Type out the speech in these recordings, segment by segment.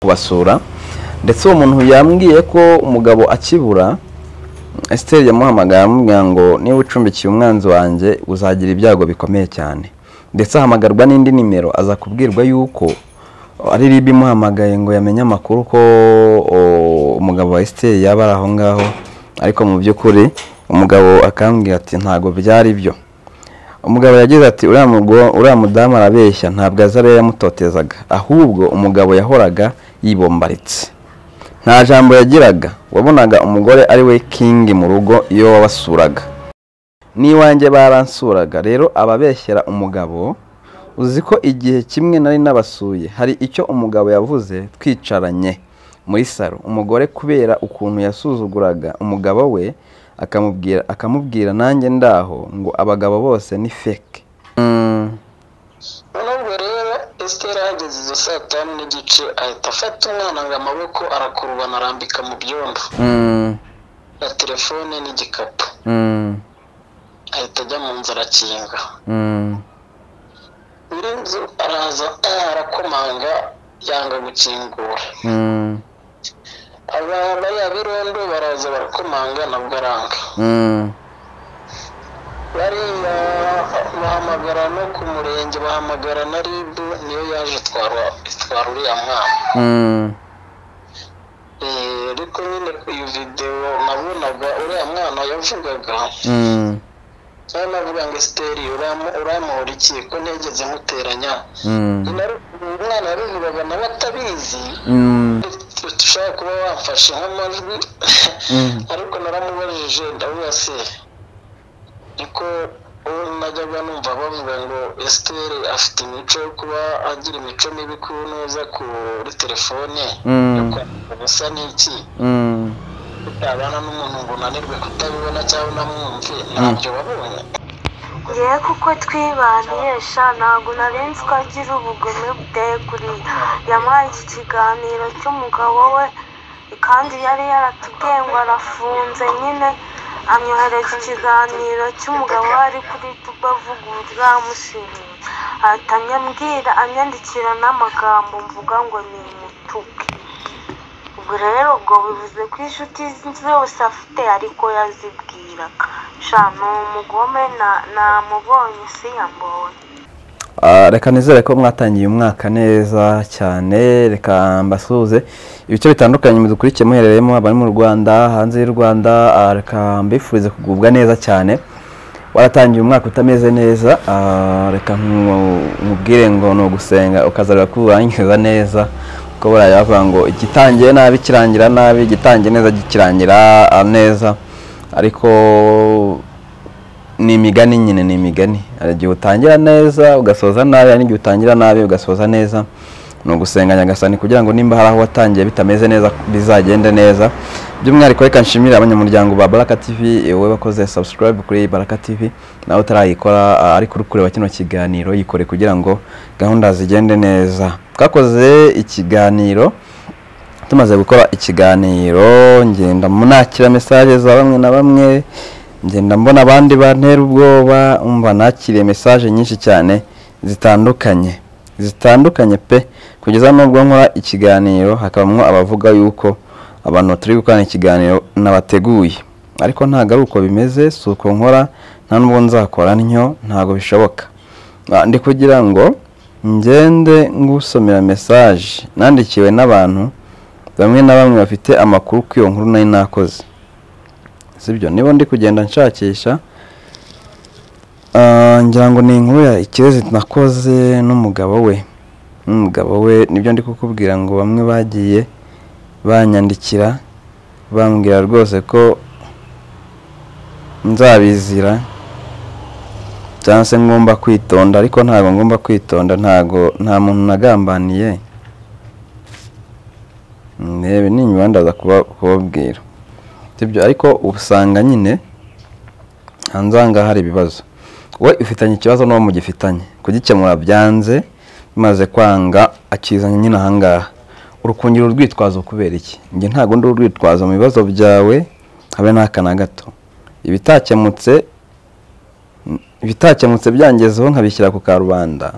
kubasura ndetse uwo muntu yambwiye ko umugabo akibura esiteri yamuhamagaye amubwira ngo niba ucumbikiye umwanzi wanjye uzagira ibyago bikomeye cyane ndetse ahamagarwa n'indi nimero aza kubwirwa yuko ari ribi imuhamagaye ngo yamenye amakuru ko o, umugabo wa esiteri yaba ari aho ngaho ariko mu by'ukuri umugabo akambwira ati ntabwo byari byo umugabo yagize ati uriya mugo- uriya mudamu arabeshya ntabwo azi ariyo yamutotezaga ahubwo umugabo yahoraga yibombaritse nta jambo yagiraga wabonaga umugore ari we kingi mu rugo iyo wabasuraga n'iwanjye baransuraga rero ababeshyera umugabo uzi ko igihe kimwe nari nabasuye hari icyo umugabo yavuze twicaranye muri salo umugore kubera ukuntu yasuzuguraga umugabo we akamubwira akamubwira nanjye ndaho ngo abagabo bose ni feke Mm, noneho ubwo rero esiteri ahageze izo saa tanu n'igice ahita afata umwana ngo amaboko arakurubana arambika mu byondo mm, na telefone n'igikapu mm, ahita ajya mu nzu arakinga mm, nyiri inzu araza arakomanga yanga gukingura mm, aba bariya birondo baraza barakomanga nabwo aranga mm, bariya bahamagara no ku murenge bahamagara na ribu niyo yaje itwara itwara uriya mwana mm, Eh, ariko nyine iyo videwo nabonaga uriya mwana yavugaga mm, nawe navuga ngo esiteri uramu- uramuhora iki ko ntigeze nkuteranya mm, Nyine ari- uyu mwana yabivugaga nawe atabizi mm, ushobora kuba wamfashe nk'amajwi mm. ariko naramubajije ndavuga se niko uwo najyaga numva bavuga ngo esiteri afite imico yo kuba agira imico mibi ku ntuza kuri telefone yo Mm, kwandika ubusa n'iki mm, kutabana n'umuntu ngo unanirwe kutabibona cyangwa unamwumve ntabyo wabonye ngewe kuko twibanisha ntabwo nari nzi ko agira ubugome buteye kuriya yamuhaye iki kiganiro cy'umugabo we kandi yari yaratubwiye ngo arafunze nyine amwohereza ikiganiro cy'umugabo we ari kuri tuba avuga uburyo yamushimiye ahita anyambwira anyandikira n'amagambo mvuga ngo ni umutuku ubwo rero ubwo bivuze ko inshuti zose afite ariko yazibwiraga sha ni umugome na- namubonye si yambonye Ah, reka nizere ko mwatangiye umwaka neza cyane reka mbasuhuze ibice bitandukanye mudukurikiye muherereyemo abari mu rwanda hanze y'u rwanda ah, reka mbifurize kugubwa neza cyane waratangiye umwaka utameze neza ah, reka nku- nkubwire ngo ni ugusenga ukazareba ko urangiza neza kuko buraya bavuga ngo igitangiye nabi kirangira nabi igitangiye neza gikirangira ah, neza ariko ni imigani nyine ni imigani hari igihe utangira neza ugasoza nabi hari n'igihe utangira nabi ugasoza neza ni ugusenga nyagasani kugira ngo nimba hari aho watangiye bitameze neza bizagende neza by'umwihariko reka nshimire abanyamuryango ba baraka tv wowe wakoze subscribe kuri baraka tv nawe utarayikora ah, ariko uri kureba kino kiganiro yikore kugira ngo gahunda zigende neza twakoze ikiganiro tumaze gukora ikiganiro ngenda nakira mesaje za bamwe na bamwe ngenda mbona abandi bantera ubwoba umva nakiriye mesaje nyinshi cyane zitandukanye zitandukanye pe kugeza n'ubwo nkora ikiganiro hakabamo abavuga yuko abantu turi gukorana ikiganiro nabateguye ariko ntabwo ari uko bimeze si uko nkora nta n'ubwo nzakora ntyo ntabwo bishoboka Ah, ndi kugira ngo ngende ngusomera mesaje nandikiwe n'abantu bamwe na bamwe bafite amakuru ku iyo nkuru nari nakoze sibyo niba ndi kugenda nshakisha ah, ngira ngo ni inkuru ya ikirezi nakoze n'umugabo we n'umugabo we nibyo ndi kukubwira ngo bamwe bagiye banyandikira bambwira rwose ko nzabizira cyangwa se ngomba kwitonda ariko ntabwo ngomba kwitonda ntabwo nta muntu nagambaniye ndebe ninyuma ndaza kuba- kubabwira sibyo ariko ubu usanga nyine hanze aha ngaha hari ibibazo we ufitanye ikibazo n'uwo mugifitanye kugikemura byanze bimaze kwanga akizanye nyine aha ngaha urukungira urwitwazo kubera iki njye ntabwo ndi urwitwazo mu bibazo byawe habe n'aka na gato ibitakemutse ibitakemutse byangezeho nkabishyira ku karubanda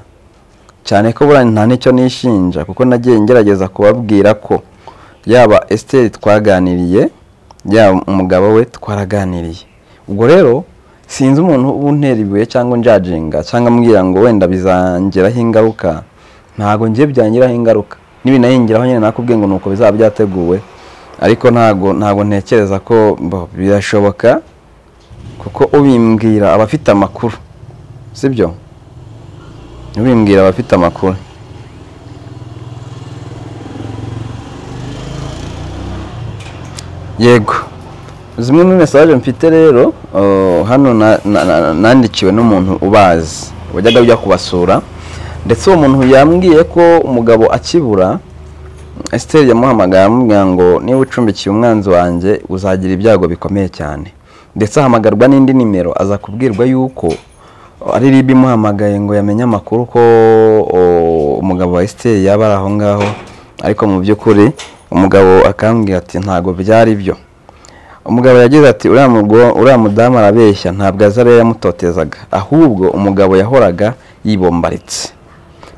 cyane ko burya nta n'icyo nishinja kuko nagiye ngerageza kubabwira ko yaba esiteri twaganiriye yaba umugabo we twaraganiriye ubwo rero sinzi umuntu untera ibuye cyangwa njajinga cyangwa ambwira ngo wenda bizangiraho ingaruka ntabwo ngiye byangiraho ingaruka n'ibinayingiraho nyine nakubwiye ngo nuko bizaba byateguwe ariko ntabwo ntabwo ntekereza ko bo, birashoboka kuko ubimbwira aba afite amakuru sibyo ubimbwira aba afite amakuru yego zimwe muri mesaje mfite rero uh, hano na- na- na- nandikiwe n'umuntu ubazi wajyaga ujya kubasura ndetse uwo muntu yambwiye ko umugabo akibura Esther yamuhamagaye amubwira ngo niba ucumbikiye umwanzi wanjye uzagira ibyago bikomeye cyane ndetse ahamagarwa n'indi nimero aza kubwirwa yuko ari ribi imuhamagaye ngo yamenye amakuru ko o, umugabo wa Esther yaba ari aho ngaho ariko mu by'ukuri umugabo akambwira ati ntabwo byari byo umugabo yagize ati uriya mugo- uriya mudamu arabeshya ntabwo azi ariyo yamutotezaga ahubwo umugabo yahoraga yibombaritse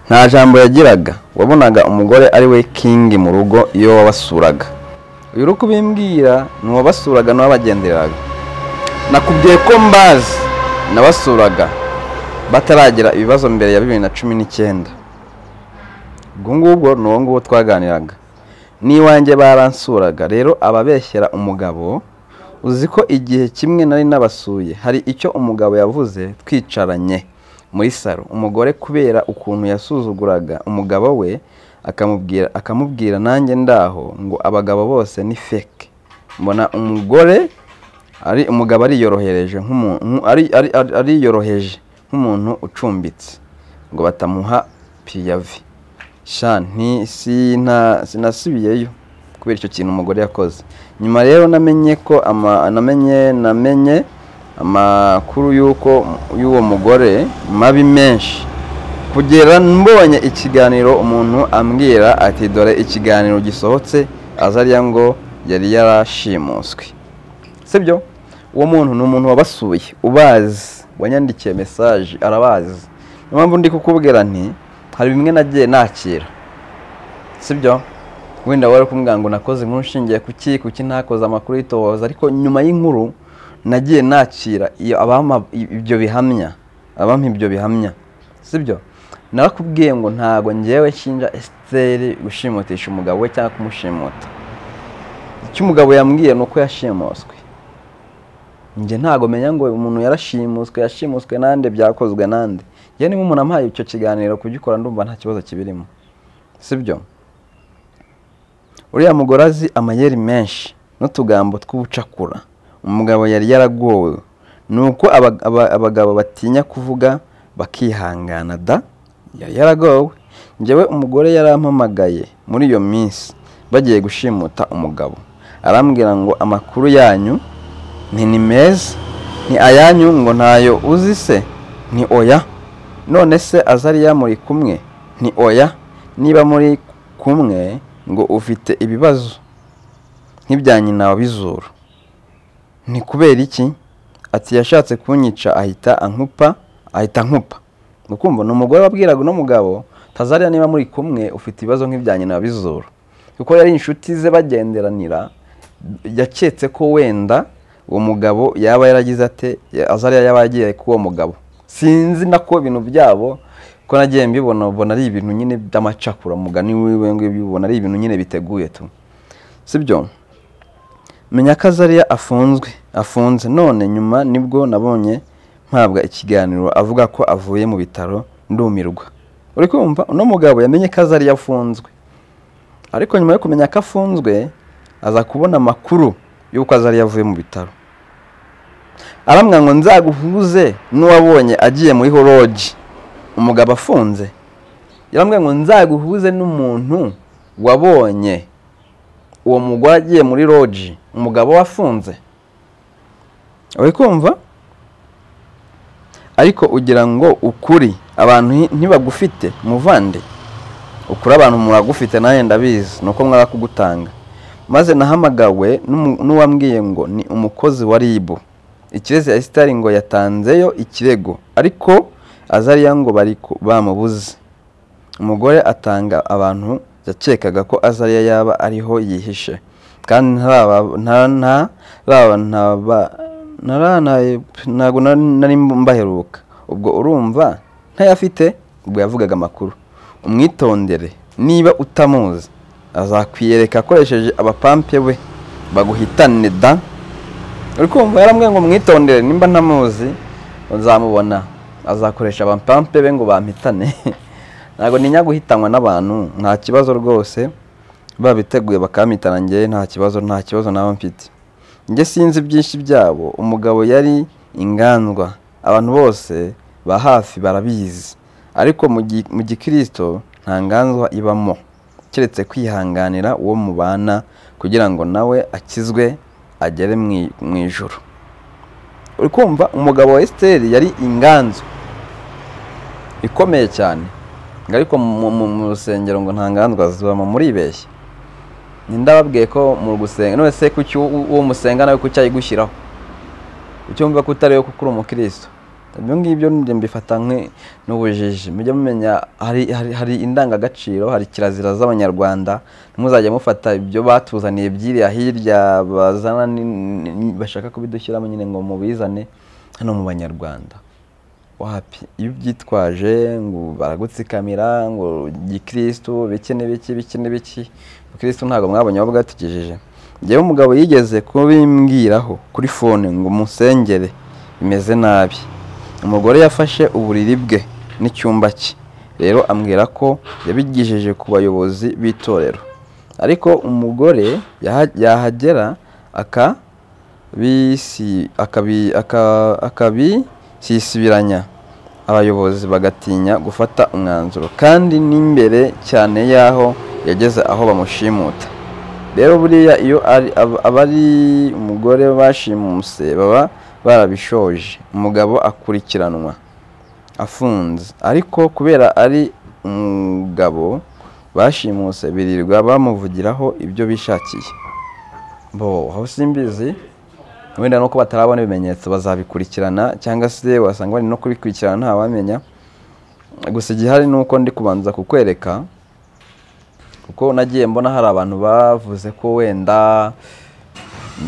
nta jambo yagiraga wabonaga umugore ari we kingi mu rugo iyo wabasuraga uyu uri kubimbwira ni uwabasuraga n'uwabagendereraga nakubwiye ko mbazi nabasuraga bataragira ibibazo mbere ya bibiri na cumi n'icyenda ubwo ngubwo ni uwo nguwo twaganiraga n'iwanjye baransuraga rero ababeshyera umugabo uzi ko igihe kimwe nari nabasuye hari icyo umugabo yavuze twicaranye muri saro umugore kubera ukuntu yasuzuguraga umugabo we akamubwira akamubwira nanjye ndaho ngo abagabo bose ni feke mbona umugore ari umugabo ariyorohereje nk'umuntu ari- ari- ari- ariyoroheje nk'umuntu ucumbitse ngo batamuha piyavi sha nti sina sinasubiyeyo kubera icyo kintu umugore yakoze nyuma rero namenye ko ama, namenye namenye amakuru y'uko y'uwo mugore mabi menshi kugera mbonye ikiganiro umuntu ambwira ati dore ikiganiro gisohotse aza ariya ngo yari yarashimuswe sibyo uwo muntu ni umuntu wabasuye ubazi wanyandikiye mesaje arabazi niyo mpamvu ndi kukubwira nti hari bimwe nagiye nakira sibyo wenda wari kumbwira ngo nakoze inkuru nshingiye ku ki kuki ntakoze amakuru y'itohoza ariko nyuma y'inkuru nagiye nakira iyo abampa ibyo bihamya abampa ibyo bihamya sibyo narakubwiye ngo ntabwo ngewe nshinja esiteri gushimutisha umugabo we cyangwa kumushimuta icyo umugabo yambwiye ni uko yashimuswe njye ntabwo menya ngo umuntu yarashimuswe yashimuswe nande byakozwe nande yewe niba umuntu ampaye icyo kiganiro kugikora ndumva nta kibazo kibirimo sibyo uriya mugore azi amayeri menshi n'utugambo tw'ubucakura umugabo yari yaragowe ni uko aba- aba- abagabo batinya kuvuga bakihangana da yari yaragowe njyewe umugore yarampamagaye muri iyo minsi bagiye gushimuta umugabo arambwira ngo amakuru yanyu ni ni meza ni ayanyu ngo ntayo uzi se ni oya none se azariya muri kumwe ni oya niba muri kumwe ngo ufite ibibazo nk'ibya nyina wabizura ni kubera iki ati yashatse kunyica ahita ankupa ahita ankupa Ni ukumva ni umugore wabwiraga uno mugabo tazariya niba muri kumwe ufite ibibazo nk'ibya nyina wabizura kuko yari inshuti ze bagenderanira yaketse ko wenda uwo mugabo yaba yaragize ate azariya yaba yagiye k'uwo mugabo sinzi nako ibintu byabo ko nagiye mbibona ubona ari ibintu nyine by'amacakura mugani wiwe ngibyo ubona ari ibintu nyine biteguye tu sibyo menya ko azariya afunzwe afunze none nyuma nibwo nabonye mpabwa ikiganiro avuga ko avuye mu bitaro ndumirwa uri kumva uno mugabo yamenye ko azariya afunzwe ariko nyuma yo kumenya ko afunzwe aza kubona amakuru y'uko azariya avuye mu bitaro aramwira ngo nzaguhuze n'uwabonye agiye muri horoji umugabo afunze yarambwira ngo nzaguhuze n'umuntu wabonye uwo mugore agiye muri roji umugabo we afunze uri kumva ariko ugira ngo ukuri abantu nti- ntibagufite muvande ukuri abantu muragufite nawe ndabizi ni uko mwara kugutanga maze nahamagawe n'umu- n'uwambwiye ngo ni umukozi wa rib ikirezi ya esitari ngo yatanzeyo ikirego ariko azariya ngo bari ku- bamubuze umugore atanga abantu yakekaga ko azariya yaba ariho yihishe kandi ntabwo nari mbaheruka ubwo urumva ntayafite ubwo yavugaga amakuru umwitondere niba utamuzi azakwiyereka akoresheje abapampe we baguhitane da uri kumva yarambwiye ngo mwitondere nimba ntamuzi uzamubona azakoresha abapampe be ngo bampitane ntabwo ninya guhitanwa n'abantu nta kibazo rwose babiteguye bakampitana njye nta kibazo nta kibazo naba mfite njye sinzi byinshi byabo umugabo yari ingandwa abantu bose ba hafi barabizi ariko mu gikirisito nta nganzwa ibamo keretse kwihanganira uwo mubana kugira ngo nawe akizwe agere mu ijoro uri kumva umugabo wa esiteri yari inganzu ikomeye cyane ariko mu rusengero ngo nta nganzwa zibamo muribeshya ndababwiye ko mu gusenga none se kuki uwo musenga nawe kuki ayigushyiraho ucyumva ko utari we kuko uri umukirisitu ibyo ngibyo mbifata n'ubujiji mujye mumenya hari indangagaciro hari kirazira z'abanyarwanda ntuzajye mufata ibyo batuzaniye byiriya hirya bazana bashaka kubidushyiramo nyine ngo mubizane hano mu banyarwanda wapi iyo ubyitwaje ngo baragutsikamira ngo gikirisitu biki n'ibiki biki n'ibiki abakirisitu ntabwo mwabonye aho bwatugejeje ngewe umugabo yigeze kubimbwiraho kuri fone ngo musengere bimeze nabi umugore yafashe uburiri bwe n'icyumba cye rero ambwira ko yabigejeje ku bayobozi b'itorero ariko umugore yahagera akabi sisibiranya abayobozi bagatinya gufata umwanzuro kandi n'imbere cyane y'aho yageze aho bamushimuta rero buriya iyo abari umugore bashimuse baba barabishoje umugabo akurikiranwa afunze ariko kubera ari umugabo bashimuse birirwa bamuvugiraho ibyo bishakiye bo aho simbizi wenda nuko batarabona ibimenyetso bazabikurikirana cyangwa se wasanga bari no kubikurikirana ntawamenya gusa igihari ni uko ndi kubanza kukwereka kuko nagiye mbona hari abantu bavuze ko wenda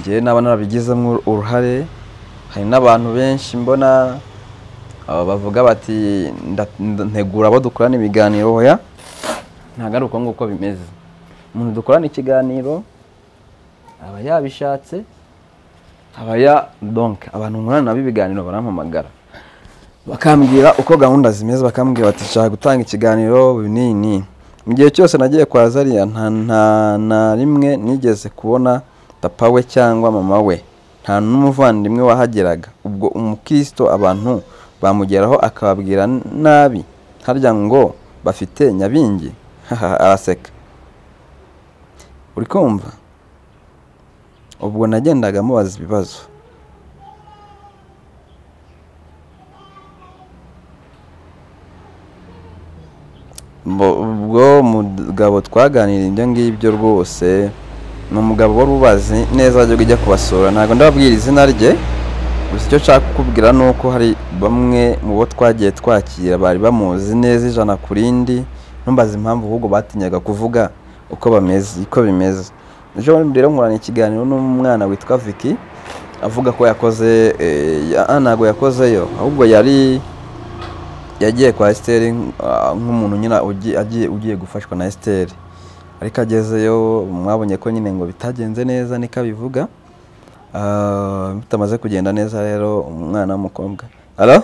ngewe n'aba narabigizemo uruhare hari n'abantu benshi mbona bavuga bati ntegura abo dukorana ibiganiro hoya ntabwo ari uko nguko bimeze umuntu dukorana ikiganiro aba yabishatse abaya donke abantu nkorana nabo ibiganiro barampamagara bakambwira uko gahunda zimeze bakambwira bati nshaka gutanga ikiganiro binini mu gihe cyose nagiye kwa zariya nta na rimwe nigeze kubona papa we cyangwa mama we nta n'umuvandimwe wahageraga ubwo umukristo abantu bamugeraho akababwira nabi harya ngo bafite nyabingi araseka uri kumva ubwo nagendaga mubaza ibibazo ubwo mugabo twaganira ibyo ngibyo rwose ni umugabo wari ubazi neza wajyaga ujya kubasura ntabwo ndababwira izina rye gusa icyo nshaka kukubwira ni uko hari bamwe mu bo twagiye twakira bari bamuzi neza ijana ku rindi ntumbaze impamvu ahubwo batinyaga kuvuga uko bameze uko bimeze ejo bundi rero nkorana ikiganiro n'umwana witwa Vicky avuga ko yakoze ntabwo yakozeyo ahubwo yari yagiye kwa esiteri nk'umuntu nyine ugiye gufashwa na esiteri ariko agezeyo mwabonye ko nyine ngo bitagenze neza niko abivuga bitamaze kugenda neza rero umwana w'umukobwa halo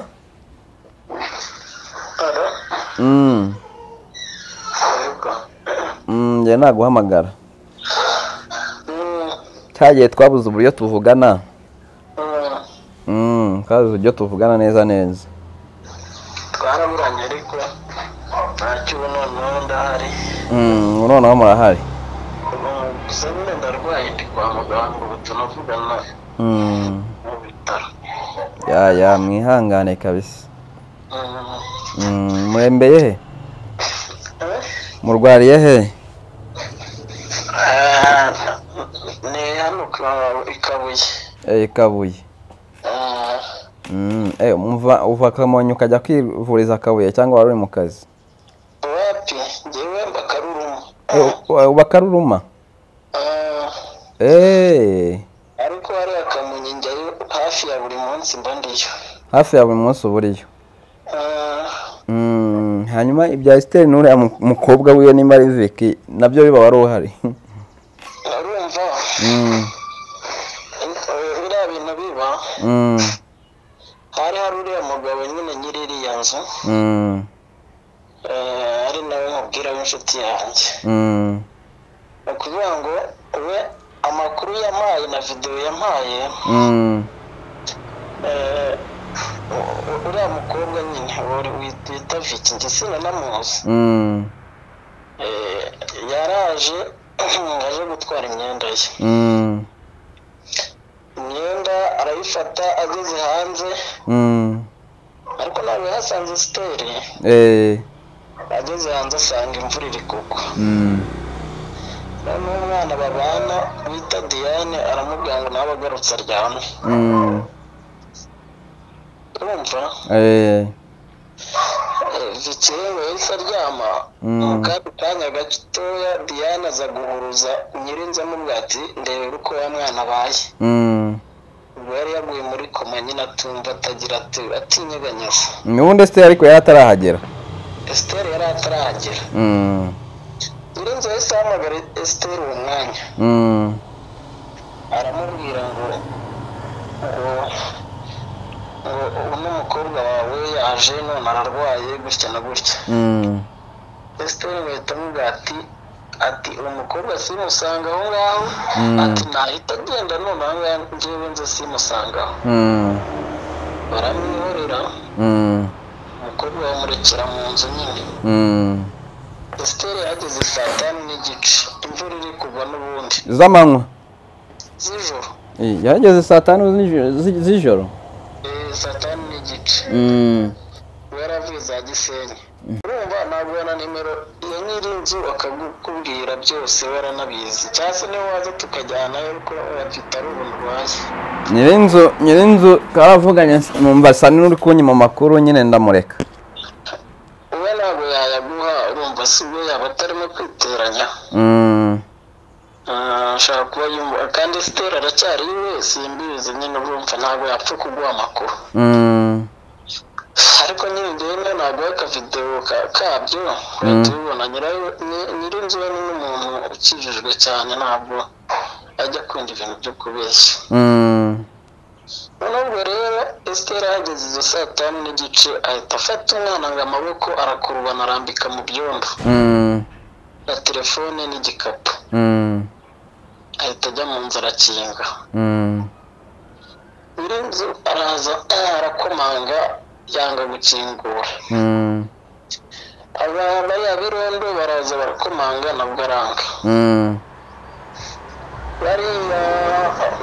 njye naguhamagara cyagiye twabuze uburyo tuvugana twabuze uburyo tuvugana neza neza twaraburanye ariko ntacyo ubu noneho ndahari noneho murahari gusa nyine ndarwaye ndi kwa muganga ubu tunavugana mu bitaro ya ya mwihangane kabisa murembeye he murwariye he ni hano i kabuye i kabuye uva kamonyi ukajya kwivuriza kabuye cyangwa wari uri mu kazi wapi bakaruruma Ah, eee ariko hariya kamonyi njyayo hafi ya buri munsi mba ndiyo hafi ya buri munsi uba uriyo Ah, Mm, hanyuma ibya esiteri n'uriya mu- mukobwa wiwe nimba ari viki nabyo biba wari uhari urumva Mm, Eh, biriya bintu biba mm, hari hari uriya mugabo nyine nyiri iriya nzu mm, eh, ari nawe nkubwira w'inshuti yanjye mm, ni ukuvuga ngo we amakuru yampaye na videwo yampaye mm, eh, u- u- uriya mukobwa nyine wari- wit- wita viki njye sinanamuzi mm, Eh, yaraje aje gutwara imyenda ye mm, imyenda arayifata ageze hanze mm, ariko ntabwo yahasanze siteri eh, ageze hanze asanga imvura iri kugwa mm, noneho umwana babana wita diane aramubwira ngo nawe agarutse aryame mm, urumva eh, Eh, Vicky rero yahise aryama Mm. mu kandi kanya gatoya diane aza guhuruza nyirinzu amubwira ati ndebera uko wa mwana abaye mm. ubwo yari yaguye muri koma nyine atumva atagira ati atinyeganyeza n'ubundi esiteri ariko yari atarahagera esiteri yari atarahagera Mm, nyirinzu yahise ahamagara esiteri uwo mwanya mm, aramubwira ngo ngo ngo uno mukobwa wawe yaje none ararwaye gutya na gutya mm, esiteri bahita amubwira ati ati uwo mukobwa simusanga aho ngaho Mm. ati nahita agenda none aho ngaho njyewe nze simusanga aho mm, baramwihorera mm, umukobwa bamurekera mu nzu nyine mm. esiteri yahageze saa tanu n'igice imvura iri kugwa n'ubundi z'amanywa z'ijoro Eh, yahageze saa tanu z'ijoro- zi- z'ijoro Eh, saa tanu n'igice Mm, yaravuye za gisenyi urumva naguha na nimero iyo nyiri inzu akakubwira byose waranabizi cyangwa se niba waza tukajyanayo ariko bafite ari ubuntu urwaye nyirinzu nyirinzu karavuganye numva asa n'uri kunyima amakuru nyine ndamureka uwe ntabwo yayaguha urumva si we yaba atarimo kwiteranya Mm, Ah, ashobora kuba yumva kandi sitera aracyari iwe simbizi nyine urumva ntabwo yapfa kuguha amakuru mm, ariko nyine njyewe ntabwo akavidewo ka- kabyo uhita ubibona nyirayo ni- nyirinzu we ni n'umuntu ukijijwe cyane ntabwo ajya akunda ibintu byo kubeshya mm, noneho ubwo rero esitera yageze izo saa tanu n'igice ahita afata umwana ngo amaboko arakurubana arambika mu byondo mm, na telefone n'igikapu mm, ahita ajya mu nzu arakinga mm, nyirinzu araza arakomanga yanga gukingura mm, abantu bariya birondo baraza barakomanga nabwo aranga mm, bariya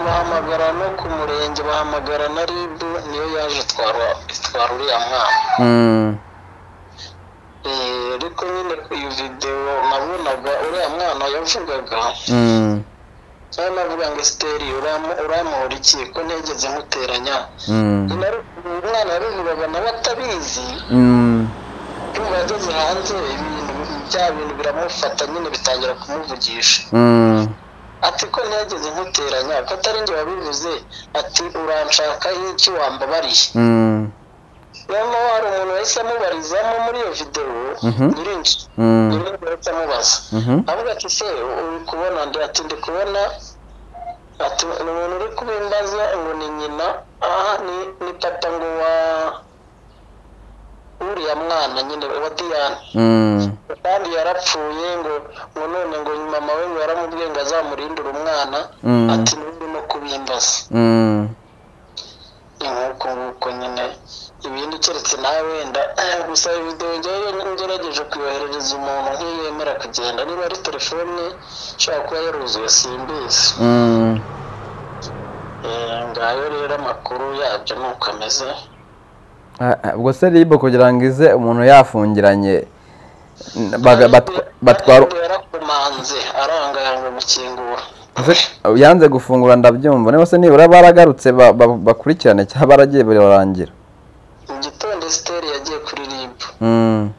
bahamagara no ku murenge bahamagara na rib niyo yaje itwara itwara uriya mwana mm, Eh, ariko nyine iyo videwo nabonaga uriya mwana yavugaga mm, cyane navuga ngo esiteri uramu- uramuhora iki ko ntigeze nkuteranya mm, nyina ari- uyu mwana yabivugaga nawe atabizi mm, yumva yageze hanze ibintu bya bintu biramufata nyine bitangira kumuvugisha mm, ati ko ntigeze nkuteranya ko atari njye wabivuze ati uranshaka y'iki wambabariye mm, noneho hari umuntu wahise amubarizamo muri iyo videwo Mhm. nyirinzu mm, nyirinzu yahise amubaza mhm, avuga ati se uri kubona ndi ati ndi kubona ati ni umuntu uri kubimbaza ngo ni nyina aha ni ni papa ngo wa uriya mwana nyine wa diyane mm, kandi yarapfuye ngo ngo none ngo mama we ngo yaramubwiye ngo azamurindire umwana Mm. ati n'undi no kubimbaza mm, ni nk'uko nguko nyine ibindi keretse nawe wenda gusa iyo videwo njyewe ngerageje kuyoherereza umuntu nk'iyemera kugenda niba ari telefone ishobora kuba yaruzuye simbizi mm, Eh, ngayo rero amakuru yabyo ni uko ameze Ah, ah, ubwo se ribu kugira ngo ize umuntu yafungiranye n- baga- batwa- batwara Ariko yarakomanze arangayanga gukingura Ese yanze gufungura ndabyumva niba se nibura baragarutse ba- ba- bakurikirane cyangwa baragiye bararangira mu gitondo esiteri yagiye kuri ribu Mm,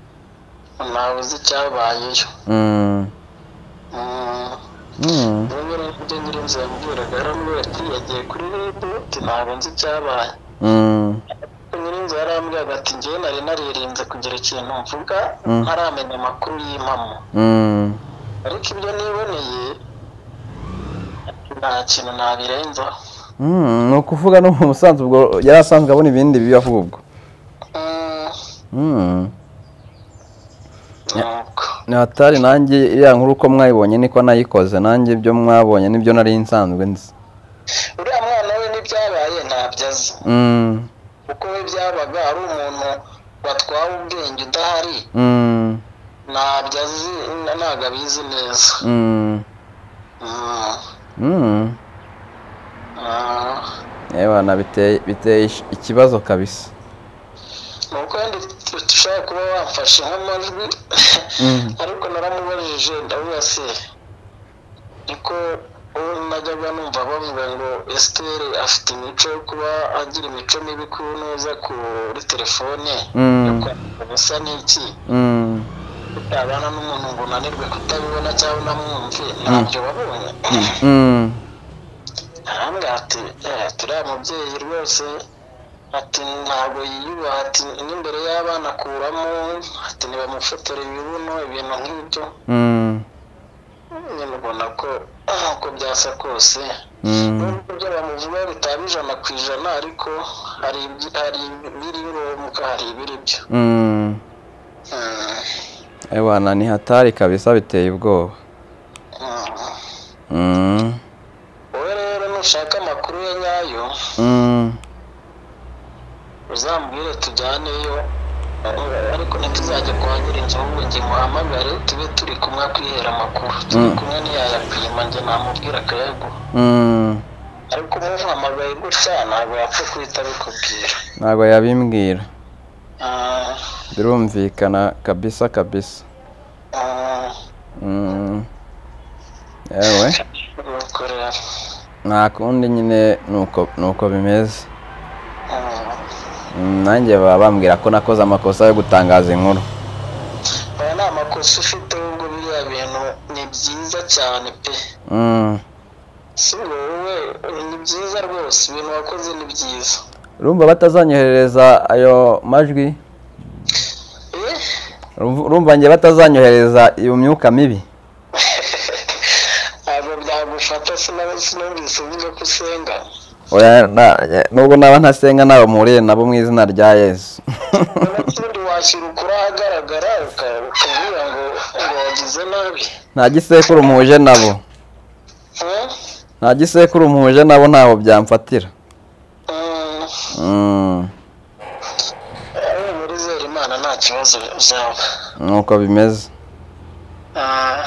ntawe uzi icyabayeyo mm, Mm. rimwe na rimwe nyirinzu yambwiraga yaramubwira ati yagiye kuri ribu ati ntabwo nzi ibyabaye Mm. nyirinzu yarambwiraga ati ngewe nari naririnze kugira ikintu mvuga Mm. ntaramenya amakuru y'impamo Mm. ariko ibyo niboneye nta kintu nabirenzaho Mm. ni ukuvuga no mu musanzu ubwo yari asanzwe abona ibindi bibi ahubwo Mm, Mm. nuko hatari nanjye iriya nkuru uko mwayibonye niko nayikoze nanjye ibyo mwabonye nibyo nari nsanzwe nzi uriya mwana we n'ibyabaye ntabyo azi Mm. kuko we byabaga ari umuntu watwawe ubwenge udahari Mm. ntabyo azi n- ntabwo abizi neza Mm. Mm, Mm. ah, Yebana biteye biteye ish- ikibazo kabisa ni uko wenda ushobora kuba wamfashe nk'amajwi Mm. ariko naramubajije ndavuga se niko uwo najyaga numva bavuga ngo esiteri afite imico yo kuba agira imico mibi ku ntuza kuri telefone yo Mm. kwandika ubusa n'iki Mm. kutabana n'umuntu ngo unanirwe kutabibona cyangwa unamwumve ntabyo wabonye Mm. arambwira ati "Eh, turiya mubyeyi rwose ati ntabwo yiyubaha ati n'imbere y'abana akuramo ati ntibamufotora ibibuno ibintu nk'ibyo Mm. nyine ubona ko ah, uko byasa kose Mm. nubwo ibyo bamuvuga bitaba ijana ku ijana ariko hari ibyi- hari ibiri ngombwa hari ibiri byo Mm. Mm, Ewana ni hatari kabisa biteye ubwoba. mm. Mm. wowe rero nushaka amakuru ye nyayo Mm. uzambwire tujyaneyo ariko ntituzajya kuhagira inzu ahubwo njye muhamagare tube turi kumwe akwihera amakuru turi Mm. kumwe ntiyayapima njye namubwira akayaguha Mm. ariko umuhamagaye gutya ntabwo yapfa guhita abikubwira Ntabwo yabimbwira. Ah, Birumvikana kabisa kabisa. ah, Mm. Ewe nuko rero nta kundi nyine nuko nuko bimeze. ah. Mm, nanjye baba bambwira ko nakoze amakosa yo gutangaza inkuru. aya ni amakosa ufite ubwo biriya bintu ni byiza cyane pe Mm. si ngo wowe ni byiza rwose ibintu wakoze ni byiza Urumva batazanyoherereza ayo majwi? eh Urumva urumva njye batazanyohereza iyo myuka mibi? ntabwo byagufata sinaba- sinumvise uvuga ko usenga Oya, na- ya- nubwo naba ntasenga ntawe muhuriye nabo mu izina rya yesu n'ubundi washyira ukuri ahagaragara uka- ukabwira ngo ngo wagize nabi nta gisekuru muhuje nabo Eh? nta gisekuru muhuje nabo ntaho byamfatira Mm, Mm, wowe murizera imana nta kibazo uzaba nuko bimeze Ah,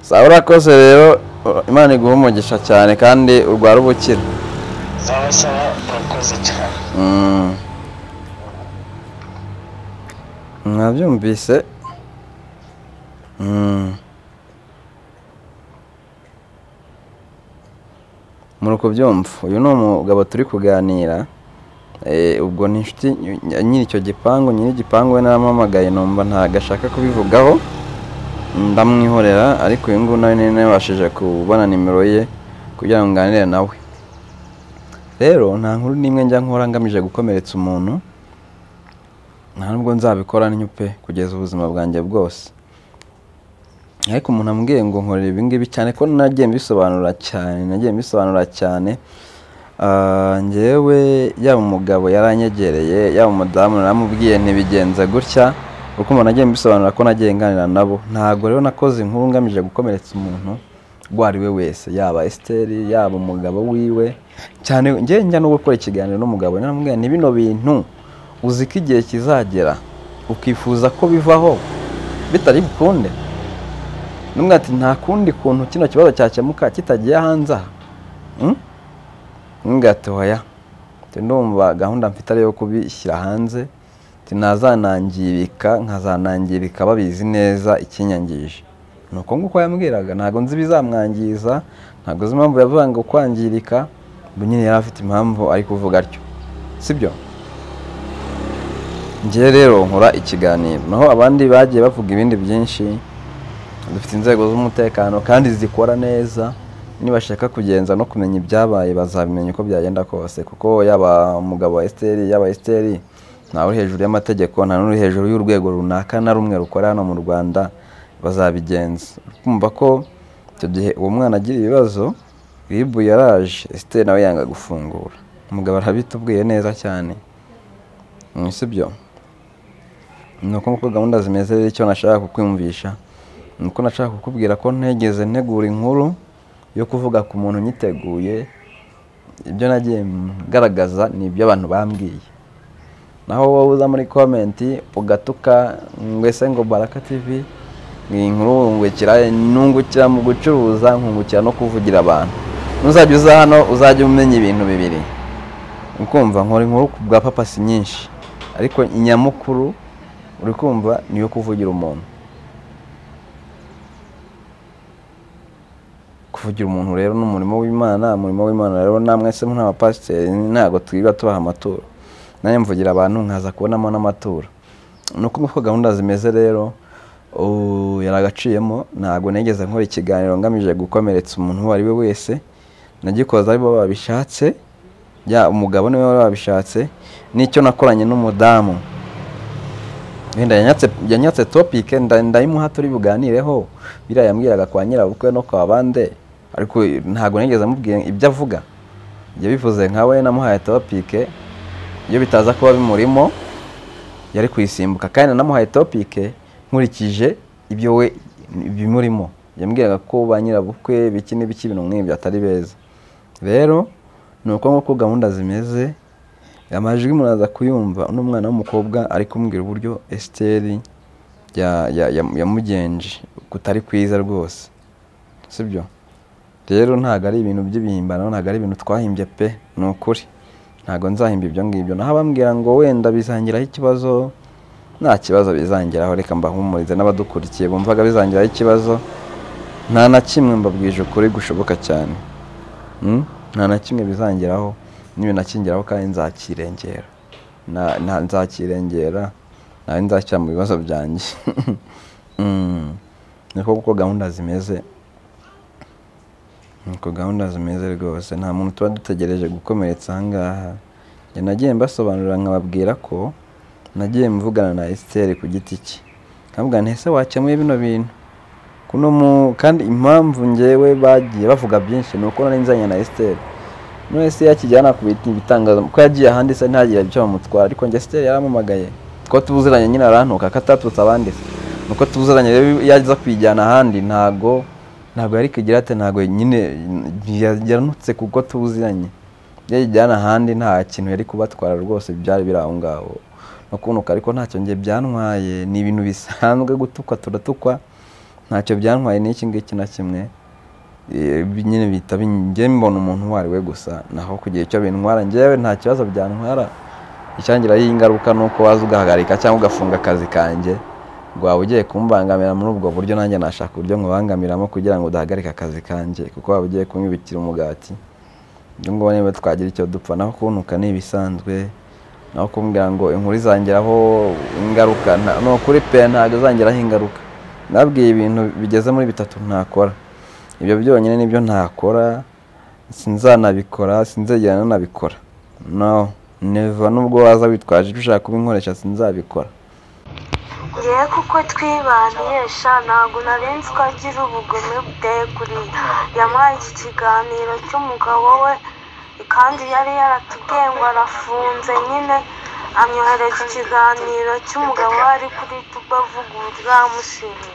sawa urakoze rero u- imana iguha umugisha cyane kandi urwara ubukira sawa sawa urakoze cyane Mm. mwabyumvise Mm. muri kubyumva uyu ni umugabo turi kuganira Eh, ubwo ni inshuti ny- nyiri icyo gipangu nyiri igipangu we naramuhamagaye numva ntabwo ashaka kubivugaho ndamwihorera ariko uyu nguyu nawe nari nabashije kubona nimero ye kugira ngo nganire nawe rero nta nkuru n'imwe njya nkora ngamije gukomeretsa umuntu nta nubwo nzabikora ntinyupe kugeza ubuzima bwanjye bwose ariko umuntu ambwiye ngo nkorera ibi ngibi cyane ko nagiye mbisobanura cyane nagiye mbisobanura cyane Ah, njyewe yaba umugabo yaranyegereye yaba umudamu naramubwiye ntibigenze gutya kuko umuntu agiye mbisobanura ko nagiye nganira nabo ntabwo rero nakoze inkuru ngamije gukomeretsa umuntu uwo ari we wese yaba esiteri yaba umugabo wiwe cyane njye njya no gukora ikiganiro n'umugabo naramubwira ni bino bintu uzi ko igihe kizagera ukifuza ko bivaho bitari bukunde n'umwe ati nta kundi kuntu kino kibazo cyakemuka kitagiye hanze aha Mm? ngatoya ndumva gahunda mfite ari iyo kubishyira hanze Ati ntazanangirika nkazanangirika babizi neza ikinyangije ni uko nguko yambwiraga ntabwo nzi ibizamwangiza ntabwo nzi impamvu yavuga ngo kwangirika ubwo nyine yari afite impamvu ari kuvuga atyo sibyo njyewe rero nkora ikiganiro naho abandi bagiye bavuga ibindi byinshi dufite inzego z'umutekano kandi zikora neza nibashaka kugenza no kumenya ibyabaye bazabimenya uko byagenda kose kuko yaba umugabo wa esiteri yaba esiteri ntawe uri hejuru y'amategeko nta n'uri hejuru y'urwego runaka na rumwe rukora hano mu rwanda bazabigenza kumva ko icyo gihe uwo mwana agira ibibazo ribu yaraje esiteri nawe yanga gufungura umugabo arabitubwiye neza cyane si byo ni uko nk'uko gahunda zimeze rero icyo nashaka kukwiyumvisha ni uko nashaka kukubwira ko ntegeze ntegura inkuru yo kuvuga ku muntu nyiteguye ibyo nagiye ngaragaza ni ibyo abantu bambwiye naho wowe uza muri komenti ugatuka ngwese ngo baraka tivi ni inkuru wungukira nungukira mu gucuruza nkungukira no kuvugira abantu nuzajya uza hano uzajya umenya ibintu bibiri ukumva nkora inkuru ku bwa papasi nyinshi ariko inyamukuru uri kumva ni iyo kuvugira umuntu kuvugira umuntu rero ni umurimo w'imana umurimo w'imana rero namwe se nk'abapasiteri ntabwo twirirwa tubaha amaturo nanjye mvugira abantu nkaza kubonamo n'amaturo ni uko uko gahunda zimeze rero ubu yaragaciyemo ntabwo nigeze nkora ikiganiro ngamije gukomeretsa umuntu uwo ari we wese nagikoze aribo babishatse ya umugabo niwe wari wabishatse n'icyo nakoranye n'umudamu wenda yanyatse topike ndayimuha turi buganireho biriya yambwiraga kwa nyirabukwe no kwa bande ariko ntabwo nigeze amubwira ibyo avuga ibyo bivuze nka we namuhaye topike iyo bitaza kuba bimurimo yari kuyisimbuka kandi namuhaye topike nkurikije ibyo we bimurimo yambwiraga ko ba nyirabukwe biki n'ibiki ibintu nk'ibyo atari beza rero ni uko nk'uko gahunda zimeze amajwi muraza kuyumva uno mwana w'umukobwa ari kumbwira uburyo esiteri yamugenje kutari kwiza rwose sibyo rero ntabwo ari ibintu by'ibihimbano ntabwo ari ibintu twahimbye pe ni ukuri ntabwo nzahimba ibyo ngibyo naho abambwira ngo wenda bizangiraho ikibazo nta kibazo bizangiraho reka mbahumurize n'abadukurikiye bumvaga bizangiraho ikibazo nta na kimwe mbabwije ukuri gushoboka cyane nta na kimwe bizangiraho n'ibintu akingiraho kandi nzakirengera nzakirengera nawe nzakira mu bibazo byanjye niko kuko gahunda zimeze niko gahunda zimeze rwose nta muntu tuba dutegereje gukomeretsa ahangaha nagiye mbasobanurira nkababwira ko nagiye mvugana na esiteri ku giti cye nkavuga ntese wakemuye bino bintu kandi impamvu ngewe bagiye bavuga byinshi ni uko nari nzanye na esiteri wese yakijyana ku bitangaza kuko yagiye ahandi se ntagire icyo bamutwara ariko njye siteri yaramamagaye ko tubuziranye nyine arantuka akatatutse abandi se nuko tubuziranye rero iyo aza kuyijyana ahandi ntago ntabwo yari kugira ati ntabwo nyine yanutse kuko tubuziranye iyo ayijyana ahandi nta kintu yari kubatwara rwose byari biri aho ngaho no kunuka ariko ntacyo ngiye byantwaye ni ibintu bisanzwe gutukwa turatukwa ntacyo byantwaye n'iki ngiki na kimwe nyine bita njye mbona umuntu uwo ari we gusa naho kugira icyo bintwara ngewe nta kibazo byantwara icyangiraho ingaruka ni uko waza ugahagarika cyangwa ugafunga akazi kanjye waba ugiye kumbangamira muri ubwo buryo nanjye nashaka uburyo nkubangamiramo kugira ngo udahagarike akazi kanjye kuko waba ugiye kumwibikira umugati ibyo ngibyo niba twagira icyo dupfa naho kunuka ni ibisanzwe naho kumbwira ngo inkuru izangiraho ingaruka ni ukuri pe ntabwo izangiraho ingaruka nabwiye ibintu bigeze muri bitatu ntakora ibyo byonyine nibyo ntakora sinzanabikora sinzegera nanabikora no neva n'ubwo waza witwaje ibyo ushaka kubinkoresha sinzabikora ngewe kuko twibanisha ntabwo narenze ko agira ubugome bwe kuriya yamuhaye iki kiganiro cy'umugabo we kandi yari yaratubwiye ngo arafunze nyine amyohereza ikiganiro cy'umugabo we ari kuri tuba avugurura amushimira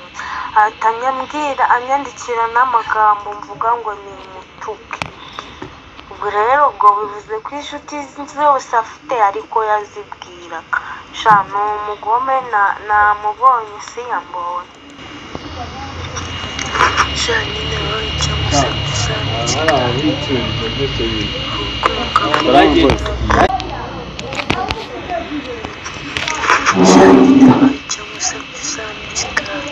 ahita anyambwira anyandikira n'amagambo mvuga ngo ni umutuku ubwo rero ubwo bivuze ko inshuti zose afite ariko yazibwira sha ni umugome namubonye si yambonye sha nyine wowe icyo musagusa sha nyine wowe icyo musagusa n'ikiganiro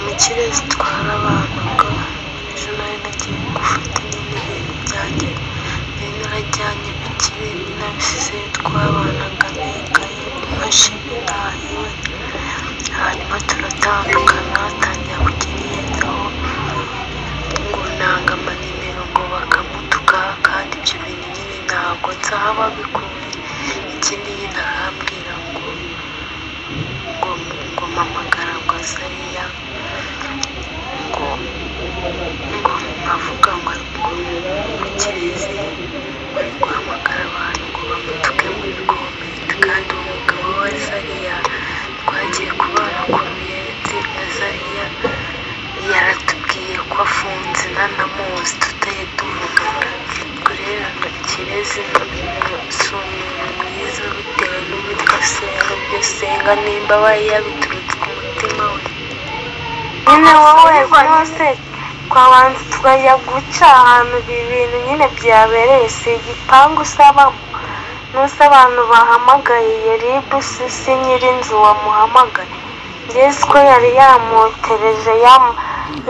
imikire zitwara abantu ubwo ejo nari nagiye gufata nyine ibintu byanjye nari narajyanye bikire nabisize twabanaga n'ikayi imashini gutandukana atangira kukirenzaho ngo nanga amanimero ngo bakamutuka kandi ibyo bintu nyine ntabwo nzaba bikuye ikindi nyine arambwira ngo ngo ngo mpamagara ngo azariya ngo ngo avuga ngo ari mu kirezi ari guhamagara abantu ngo bamutuke muri komenti kandi uwo mugabo wa zariya twagiye kubana ku ruyenzi na zariya yaratubwiye ko afunze nanamuzi tutari tuvugana kurera kirezi si umuntu mwiza bitewe n'uwitwa senga ibyo senga nimba aba yabiturutse ku mutima we nyine wowe rwose twabanza tukajya guca ahantu ibi bintu nyine byabereye si igipangu usabamo n'usa abantu bahamagaye ribu si si nyir'inzu wamuhamagaye ngeze ko yari yamotereje yam-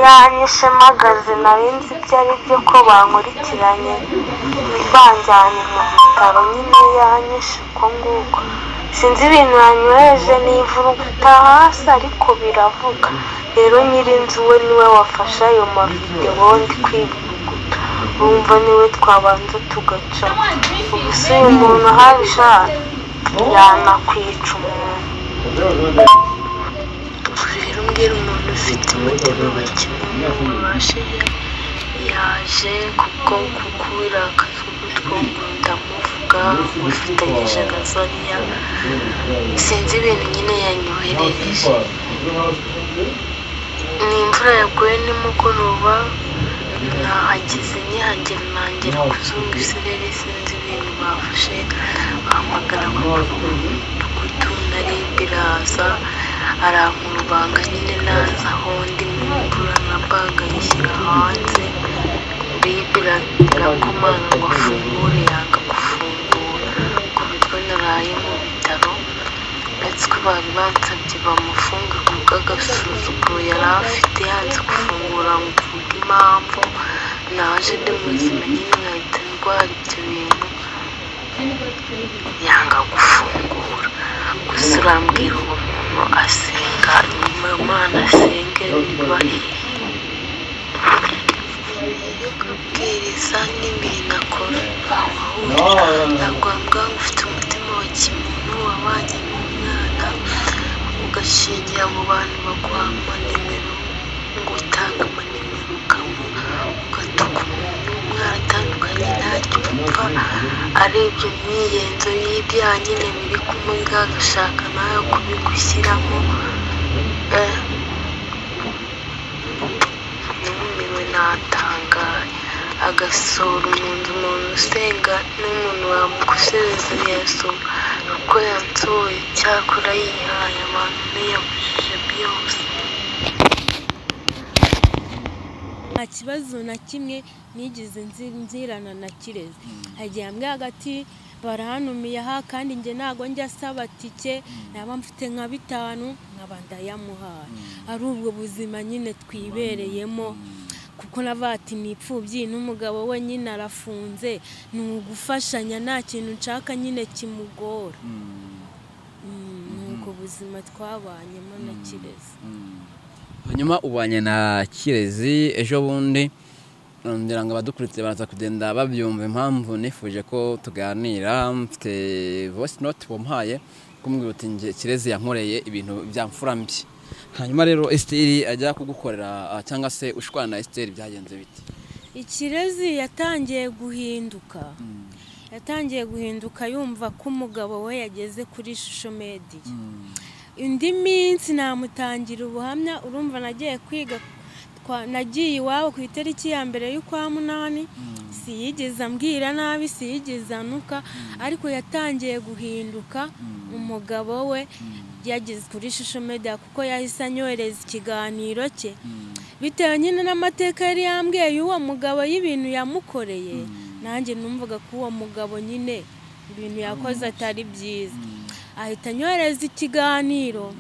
yanyishe mpagaze nari nzi ibyo ari byo ko bankurikiranye banjyanye mu bitaro nyine yanyishe uko nguko sinzi ibintu yanyweje nivura gutaha hasi ariko biravuga rero nyir'inzu we niwe wafashe ayo mavidewo ndi kwivuguta urumva niwe twabanza tugaca ubu si uyu muntu habisha yanakwica umuntu rero mbwira umuntu ufite umutima bakimwe ubashe yaje kubwo kukura akagutwo ngo ndamuvuga ngo mfitanyije na zariya sinzi ibintu nyine yanyoherereje ni imvura yaguye nimugoroba nahageze nyihangira nangira kuzunga isirere sinzi ibintu bafashe bahamagara mudugudu nari biraza arankurubanga nyine naza aho ndi mu mvura na baga yishyira hanze bibira irakomanga ngo afungure yanga gufungura ku bitwe naraye mu bitaro uretse ko bari bansabye bamufunge ku bw'agasuzuguro yari afite yanze gufungura ngo mvuge impamvu naje ndi muzima nyine nkahita ndwara ibyo bintu yanga gufungura gusa urambwira uwo muntu asenga nyuma y'umwana asenge bibahiye iyo kubwiriza n'ibintu akora ahahurira nagwambwa ufite umutima wa kimuntu wabanye n'umwana ugashingira mu bantu baguha amanimero ngo utange amanimero ukamuha ugatuka umuntu mwaratandukanye ntaryo upfa arebye imyiyenzo y'ibyaha nyine biri kumurya agashaka nawe kubigushyiramo eh, numiwe natangaye agasura umuntu umuntu usenga n'umuntu wamukosereza yasoma uko yansohoye cyakora yihaye abantu ntiyabujije byose nta kibazo na kimwe nigeze nzi- nzirana na kirezi hagiye hamwe hagati barahanumiye aha kandi njye ntabwo njya asaba tike naba mfite nka bitanu nkaba ndayamuhaye ari ubwo buzima nyine twibereyemo kuko navati ni imfubyi n'umugabo we nyine arafunze ni ugufashanya nta kintu nshaka nyine kimugora Mm, ni ubwo buzima twabanyemo na kirezi hanyuma ubanye na kirezi ejo bundi ngira ngo abadukurikiye baraza kugenda babyumva impamvu nifuje ko tuganira mfite voice note wamuhaye kumubwira uti nge kirezi yankoreye ibintu byamfura mbi hanyuma rero esiteri ajya kugukorera ah, cyangwa se ushwana na esiteri byagenze biti ikirezi yatangiye guhinduka yatangiye guhinduka yumva ko umugabo we yageze kuri shusho mediya indi minsi namutangira ubuhamya urumva nagiye kwiga twa- nagiye iwabo ku itariki ya mbere y'ukwa munani siyigeze ambwira nabi siyigeze anuka ariko yatangiye guhinduka umugabo we yageze kuri shusho mediya kuko yahise anyohereza ikiganiro cye bitewe nyine n'amateka yari yambwiye y'uwo mugabo y'ibintu yamukoreye nanjye numvaga ko uwo mugabo nyine ibintu yakoze atari byiza ahita anyohereza ikiganiro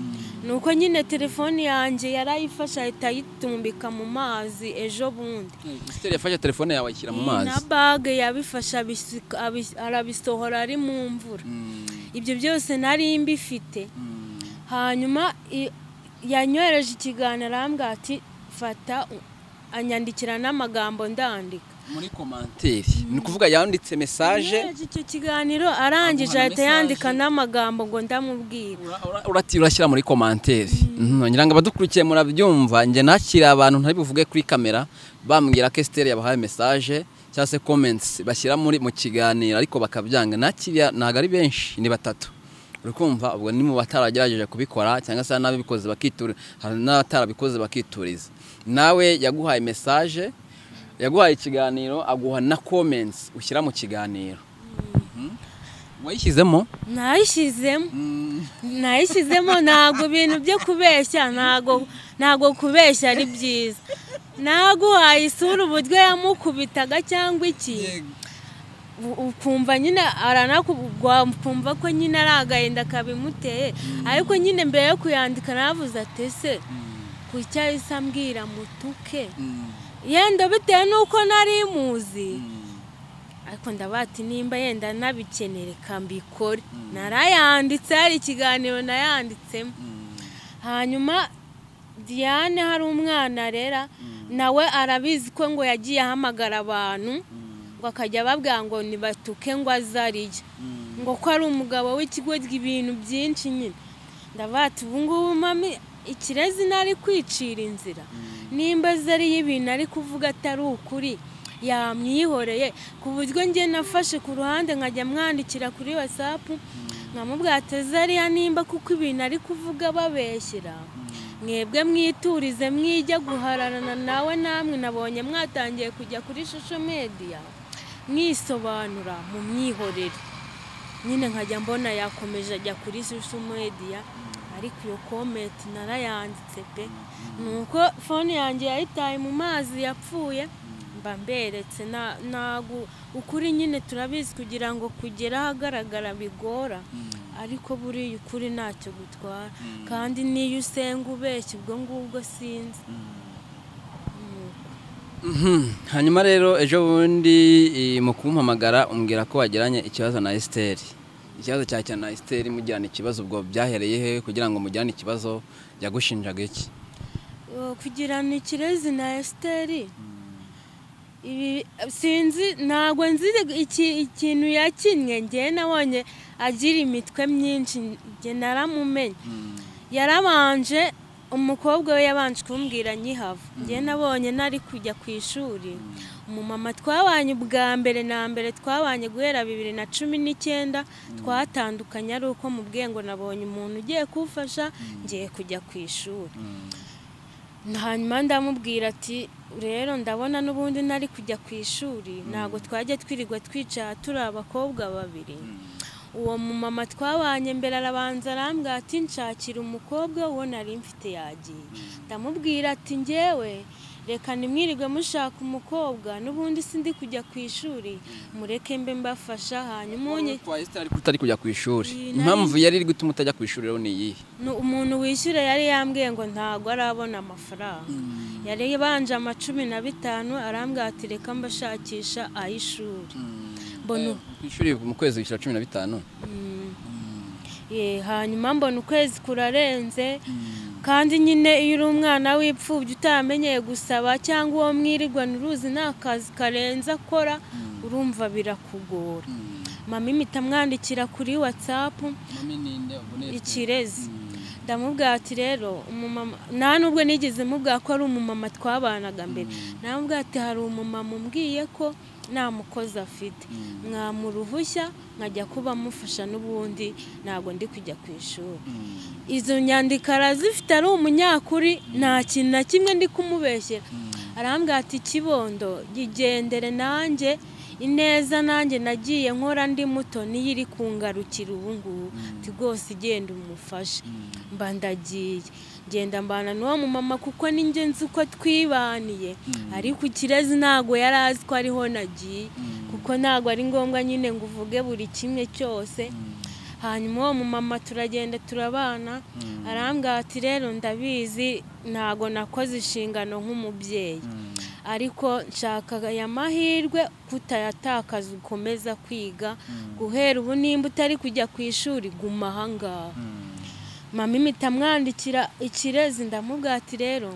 ni uko nyine telefoni yanjye yari ayifashe ahita ayitumbika mu mazi ejo bundi esiteri yafashe telefone yawe ayishyira mu mazi na bage yabifashe abisuka- abis- arabisohora ari mu mvura Mm, ibyo byose nari mbifite mm, hanyuma i- yanyohereje ikiganiro arambwira ati fata u- anyandikira n'amagambo ndandika muri komanteri ni ukuvuga yanditse mesaje yanyohereje icyo kiganiro arangije Aguha na ahita yandika message. n'amagambo ngo ndamubwira Ura- ura- urati urashyira muri komanteri ngira ngo abadukurikiye murabyumva njye nakira abantu ntari buvuge kuri kamera bambwira ko esiteri yabahaye mesaje cyangwa se komentsi bashyira muri mu kiganiro ariko bakabyanga nakiriya ntabwo ari benshi ni batatu uri kumva ubwo ni mu bataragerageje kubikora cyangwa se hari n'ababikoze bakituriza hari n'abatarabikoze bakituriza nawe yaguhaye mesaje yaguhaye ikiganiro aguha na komentsi ushyira mu kiganiro Mhm. wayishyizemo nayishyizemo nayishyizemo ntabwo ibintu byo kubeshya ntabwo ntabwo kubeshya ari byiza ntabwo wayisura uburyo yamukubitaga cyangwa iki u- ukumva nyine aranakugwa ukumva ko nyine ari agahinda kabimuteye ariko nyine mbere yo kuyandika navuze ati ese kuki ahise ambwira mutuke yenda bitewe n'uko nari muzi ariko ndavuga ati nimba yenda nabikenere kambikore narayanditse hari ikiganiro nayanditsemo hanyuma diane hari umwana arera nawe arabizi ko ngo yagiye ahamagara abantu ngo akajya babwira ngo nibatuke ngo azariye ngo ko ari umugabo w'ikigo ibintu byinshi nyine ndavuga ati ubu ngubu mami ikirezi nari kwicira inzira nimba azariye ibintu ari kuvuga atari ukuri yamwihoreye ku buryo njye nafashe ku ruhande nkajya mwandikira kuri wasapu nkamubwira ati azariya nimba kuko ibintu ari kuvuga babeshyira mwebwe mwiturize mwijya guhararana nawe namwe nabonye mwatangiye kujya kuri shosho mediya mwisobanura mu mwihorere nyine nkajya mbona yakomeje ajya kuri social media ariko iyo comment narayanditse pe nuko fone yanjye yayitaye mu mazi yapfuye mba mberetse na- nagu ukuri nyine turabizi kugira ngo kugera ahagaragara bigora ariko buriya ukuri ntacyo gutwara kandi n'iyo usenga ubeshya ubwo ngubwo sinzi Mhm. hanyuma rero ejo bundi eh, mu kumpamagara umbwira ko wagiranye ikibazo na esiteri ikibazo cya cyane na esiteri mujyana ikibazo ubwo byahereye he kugira ngo mujyane ikibazo yagushinjaga iki Uh, kugirana ikirezi na esiteri ibi sinzi ntabwo nzi iki- ikintu yakinnye ngewe nabonye agira imitwe myinshi njye naramumenye yarabanje umukobwa we yabanje kumbwira nyihava njye nabonye nari kujya ku ishuri umumama twabanye ubwa mbere na mbere twabanye guhera bibiri na cumi n'icyenda twatandukanye ari uko mubwiye ngo nabonye umuntu ugiye kumfasha ngiye kujya ku ishuri hanyuma ndamubwira ati rero ndabona n'ubundi nari kujya ku ishuri ntabwo twajya twirirwa twicara turi abakobwa babiri uwo mumama twabanye mbere arabanza arambwira ati nshakira umukobwa uwo nari mfite yagiye ndamubwira ati ngewe reka nimwirirwe mushaka umukobwa n'ubundi sindi kujya ku ishuri mureke mbe mbafasha hanyuma unye kwa esiteri ariko utari kujya ku ishuri Iyi nari- impamvu yari iri gutuma utajya ku ishuri rero ni iyihe ni umuntu wishyura yari yambwiye ngo ntabwo arabona amafaranga yari yabanje amacumi na bitanu arambwira ati reka mbashakisha ay'ishuri mbona Eh, ku ishuri mu kwezi wishyura cumi na bitanu ye hanyuma mbona ukwezi kurarenze kandi nyine iyo uri umwana w'ipfubyi utamenyeye gusaba cyangwa uwo mwirirwa uruzi nta kazi karenze akora urumva birakugora mama impita amwandikira kuri watsapu ikirezi ndamubwira ati rero umumama nta nubwo nigeze mubwira ko ari umumama twabanaga mbere ndamubwira ati hari umumama umbwiye ko nta mukozi afite mwamura uruhushya nkajya kuba amufasha n'ubundi ntabwo ndi kujya ku ishuri izo nyandiko arazifite ari umunyakuri nta kintu na kimwe ndi kumubeshyera arambwira ati kibondo yigendere nanjye ineza nanjye nagiye nkora ndi muto niyo iri kungarukira ubu ngubu ati rwose igenda umufashe mba ndagiye ngenda mbana n'uwo mumama kuko njye nzi uko twibaniye ariko ikirezi ntabwo yari azi ko ariho nagiye kuko ntabwo ari ngombwa nyine ngo uvuge buri kimwe cyose hanyuma uwo mumama turagenda turabana arambwira ati rero ndabizi ntabwo nakoze inshingano nk'umubyeyi ariko nshaka aya mahirwe kutayatakaza ukomeza kwiga guhera ubu nimba utari kujya ku ishuri guma ahangaha mama imita amwandikira ikirezi ndamubwira ati rero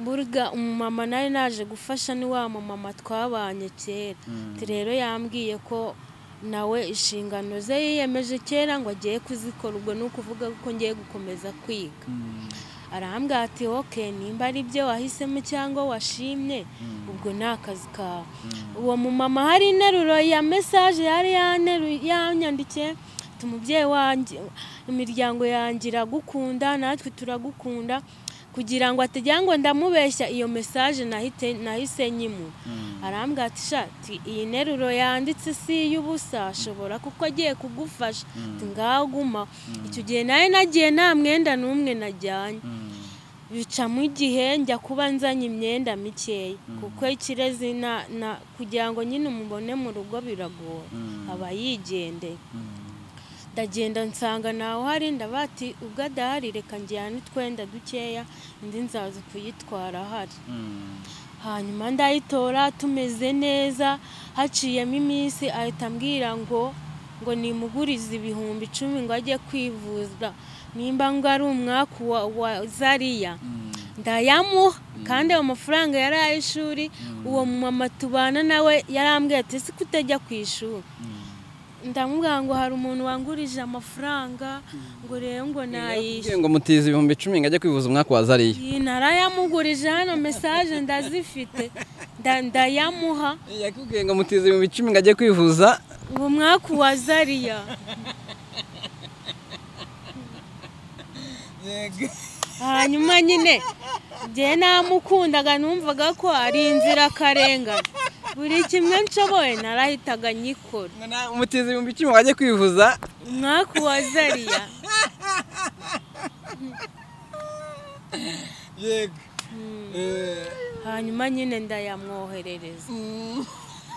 burya umumama nawe naje gufasha ni wa mumama twabanye kera Ati rero yambwiye ko nawe inshingano ze yiyemeje kera ngo agiye kuzikora ubwo ni ukuvuga ko ngiye gukomeza kwiga arambwira ati oke nimba ari byo wahisemo cyangwa washimye ubwo ni akazi kawe uwo mumama hari interuro ya mesaje yari yaneru- yanyandikiye ati umubyeyi wanjye imiryango yanjye iragukunda natwe turagukunda kugira ngo atagira ngo ndamubeshya iyo mesaje nahite nahise nyimura arambwira ati shati iyi nteruro yanditse si iy'ubusa ashobora kuko agiye kugufasha ati ngaho guma icyo gihe nawe nagiye nta mwenda n'umwe najyanye bicamo igihe njya kuba nzanye imyenda mikeya kuko ikirezi na- na- kugira ngo nyine umubone mu rugo biragora aba yigendeye ndagenda nsanga ntawe uhari ndabati ubwo adahari reka njyane utwenda dukeya indi nzaza kuyitwara ahari hanyuma ndayitora tumeze neza haciyemo iminsi ahita ambwira ngo ngo nimugurize ibihumbi icumi ngo ajye kwivuza nimba ngo ari umwaku wa, wa zariya ndayamuha kandi ayo mafaranga yari ay'ishuri uwo mumama tubana nawe yarambwiye ati ese kutajya ku ishuri ndamubwira ngo hari umuntu wangurije amafaranga ngo rero ngo nayishyure ngo mutize ibihumbi icumi ngo ajye kwivuza umwaka wa zariya iyi narayamugurije hano mesaje ndazifite nda- ndayamuha yakubwiye ngo mutize ibihumbi icumi ngo ajye kwivuza ubu mwaka wa zariya hanyuma nyine njye namukundaga numvaga ko ari inzirakarengane buri kimwe nshoboye narahitaga nyikora ngo na- mutize ibihumbi icumi ngo ajye kwivuza umwaka wa zariya yego Eh, hanyuma nyine ndayamwoherereza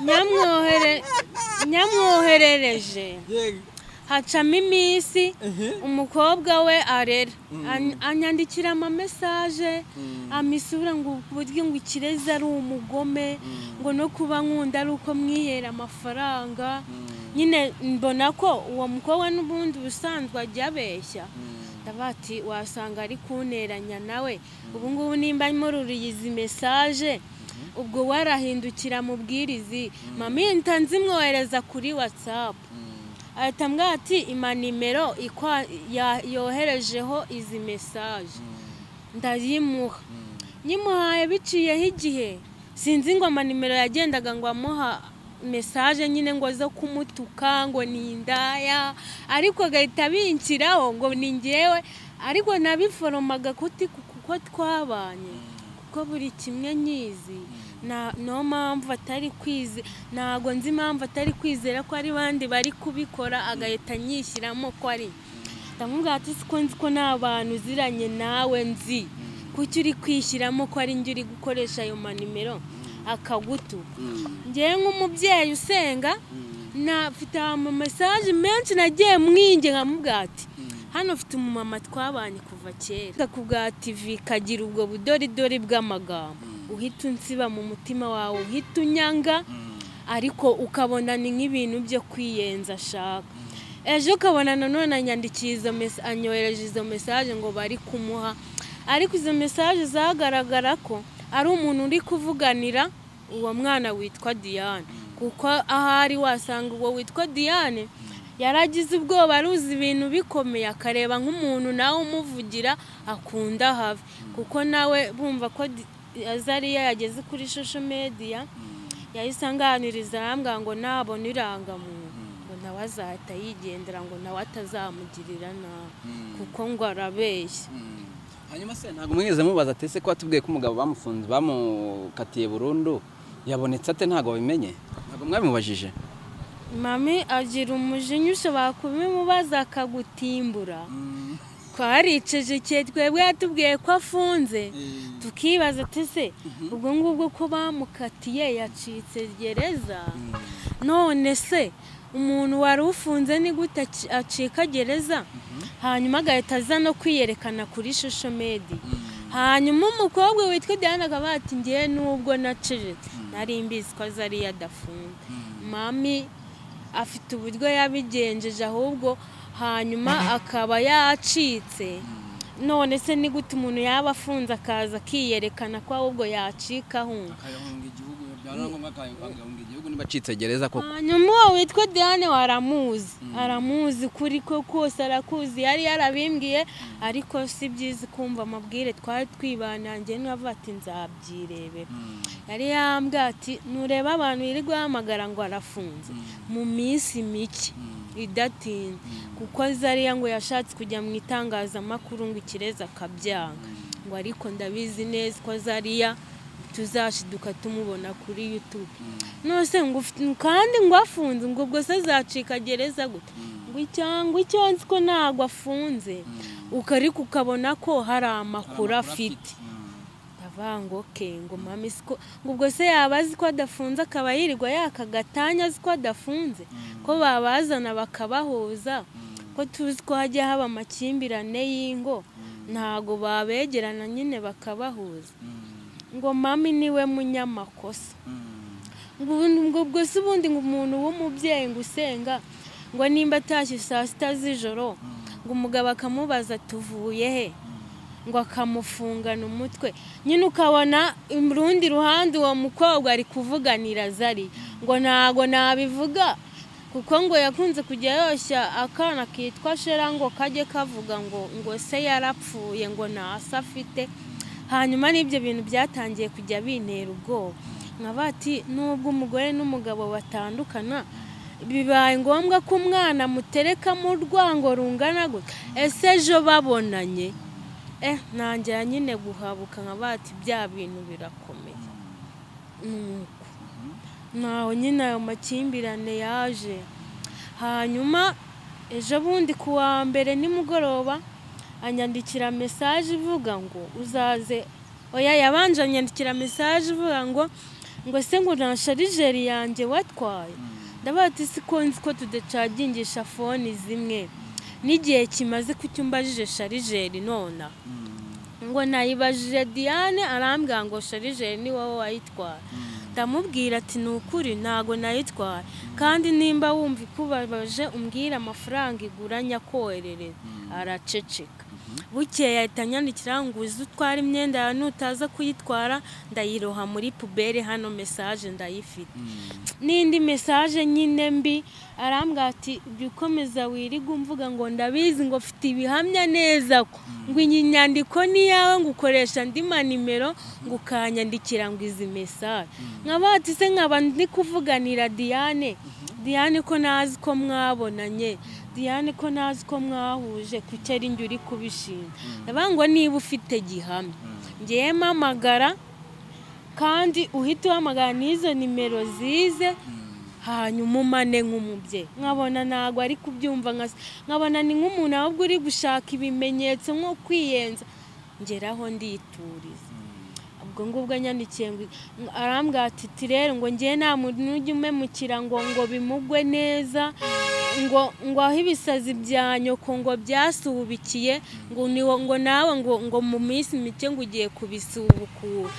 Nyamwohere- nyamwoherereje yego hacamo iminsi umukobwa we arera An- anyandikira amamesaje amisura ngo buryo ngo ikirezi ari umugome ngo no kuba nkunda ari uko mwihera amafaranga nyine mbona ko uwo mukobwa n'ubundi ubusanzwe ajya abeshya ndavuga ati wasanga ari kunteranya nawe ubu ngubu nimba mururiye izi mesaje ubwo warahindukira mubwirizi mama iyi ntanzi imwohereza kuri watsapu ahita ambwira ati ima nimero ikwa- ya- yoherejeho izi mesaje ndayimuha nyimuhaye biciyeho igihe sinzi ngo amanimero yagendaga ngo amuha mesaje nyine ngo zo kumutuka ngo ni indaya ariko agahita abinshyiraho ngo ni ngewe ariko nabiforomaga kuti kuko twabanye kuko buri kimwe nyizi nta niyo mpamvu atari kwize ntabwo nzi impamvu atari kwizera ko ari bandi bari kubikora agahita anyishyiramo ko ari ndamubwira ati siko nzi ko nta bantu uziranye nawe nzi kuki uri kwishyiramo ko ari njye uri gukoresha ayo manimero akagutuka ngewe nk'umubyeyi usenga nafite amamesaje menshi nagiye mwinge nkamubwira ati hano ufite umumama twabanye kuva kera ku bwa tivi kagira ubwo budoridori bw'amagambo uhita unsiba mu mutima wawe uhita unyanga ariko ukabona ni nk'ibintu byo kwiyenza ashaka ejo ukabona nanone anyandikiye izo mesa anyohereje izo mesaje ngo bari kumuha ariko izo mesaje zagaragara ko ari umuntu uri kuvuganira uwo mwana witwa diane kuko ahari wasanga uwo witwa diane yaragize ubwoba aruzi ibintu bikomeye akareba nk'umuntu nawe umuvugira akunda have kuko nawe bumva ko Di- azariya yageze kuri social media yahise anganiriza arambwira ngo nabona irangamuntu ngo nawe azahita yigendera ngo nawe atazamugirira nabi kuko ngo arabeshya hanyuma se ntabwo mwigeze mubaza atese ko watubwiye ko umugabo bamufunze bamukatiye burundu yabonetse ate ntabwo wabimenye ntabwo mwabimubajije mami agira umujinya ushobora kubimubaza akagutimbura twariceje igihe twebwe yatubwiye ko afunze tukibaza tese ubwo ngubwo ko bamukatiye yacitse gereza none se umuntu wari ufunze ni gute aci- acika gereza hanyuma agahita aza no kwiyerekana kuri shusho medi hanyuma umukobwa witwa diana akaba ati ngewe nubwo nacecetse nari mbizi ko azari yadafunze mami afite uburyo yabigenjeje ahubwo hanyuma akaba yacitse none se ni gute umuntu yaba afunze akaza akiyerekana ko ahubwo yacikaho akayahunga igihugu byaba ngombwa akayahunga igihugu niba acitse gereza koko hanyuma uwo witwa diane waramuzi aramuzi kuri ko kose arakuzi yari yarabimbwiye ariko si byiza kumva amabwire twari twibanangiye n'uwavuga ati nzabyirebera yari yambwiye ati nureba abantu yirirwa bahamagara ngo arafunze mu minsi mike idatinze kuko zariya ngo yashatse kujya mu itangazamakuru ngo ikirezi akabyanga ngo ariko ndabizi neza ko zariya tuzashiduka tumubona kuri yutube nose ngo ufite- kandi ngo afunze ngo ubwo se azacika gereza gute ngo cyangwa icyo nzi ko ntabwo afunze uko ariko ukabona ko hari amakuru afite ndavuga ngo ke ngo mami siko ngo ubwo se yaba azi ko adafunze akaba yirirwa yaka gatanya azi ko adafunze ko babazana bakabahuza ko tuzi ko hajya haba amakimbirane y'ingo ntago babegerana nyine bakabahuza ngo mami niwe munyamakosa ngo ubundi ngo ubwo se ubundi ngo umuntu w'umubyeyi ngo usenga ngo nimba atashye saa sita z'ijoro ngo umugabo akamubaza tuvuye he ngo akamufungana umutwe nyine ukabona urundi ruhande uwo mukobwa ari kuvuganira zari ngo ntago nabivuga kuko ngo yakunze kujya yoshya akana kitwa shera ngo kajye kavuga ngo ngo se yarapfuye ngo nta se afite hanyuma n'ibyo bintu byatangiye kujya bintera ubwoba nkaba ati nubwo umugore n'umugabo batandukana bibaye ngombwa ko umwana muterekamo urwango rungana gutya ese ejo babonanye eh ntangira nyine guhabuka nkaba ati bya bintu birakomeye nuko ntaho nyine ayo makimbirane yaje hanyuma ejo bundi ku wa mbere nimugoroba anyandikira mesaje ivuga ngo uzaze oya yabanje anyandikira mesaje ivuga ngo ngo se ngo nta sharijeri yanjye watwaye ndabaha ati siko nzi ko tudacagingisha foni zimwe n'igihe kimaze ko umbajije sharijeri nonaha ngo nayibajije diane arambwira ngo sharijeri ni wowe wayitwara ndamubwira ati ni ukuri ntago nayitwara kandi nimba wumva ikubabaje umbwire amafaranga igura nyakoherereza araceceka bukeye ahita anyandikira ngo uzi utwara imyenda yawe nutaza kuyitwara ndayiroha muri pubere hano mesaje ndayifite n'indi mesaje nyine mbi arambwira ati jya ukomeza wirirwa umvuga ngo ndabizi ngo mfite ibihamya neza ko ngo iyi nyandiko ni iyawe ngo ukoresha andi manimero ngo ukanyandikira ngo izi mesaje nkaba ati se nkaba ndi kuvuganira diane diane ko ntazi ko mwabonanye diane ko ntazi ko mwahuje kucyari njye uri kubishima ndavuga ngo niba ufite gihamya ngewe mpamagara kandi uhita uhamagara n'izo nimero zize hanyuma umane nk'umubyeyi nkabona ntabwo ari kubyumva nka se nkabona ni nk'umuntu ahubwo uri gushaka ibimenyetso nko kwiyenza ngeraho ndituriza ubwo ngubwo anyandikiye ngo arambwira ati "Ti rero ngo ngewe nta muntu ujya umemukira ngo ngo bimugwe neza ngo ngo aho ibisazi bya nyoko ngo byasubikiye ngo niwo ngo nawe ngo ngo mu minsi mike ngo ugiye kubisubukura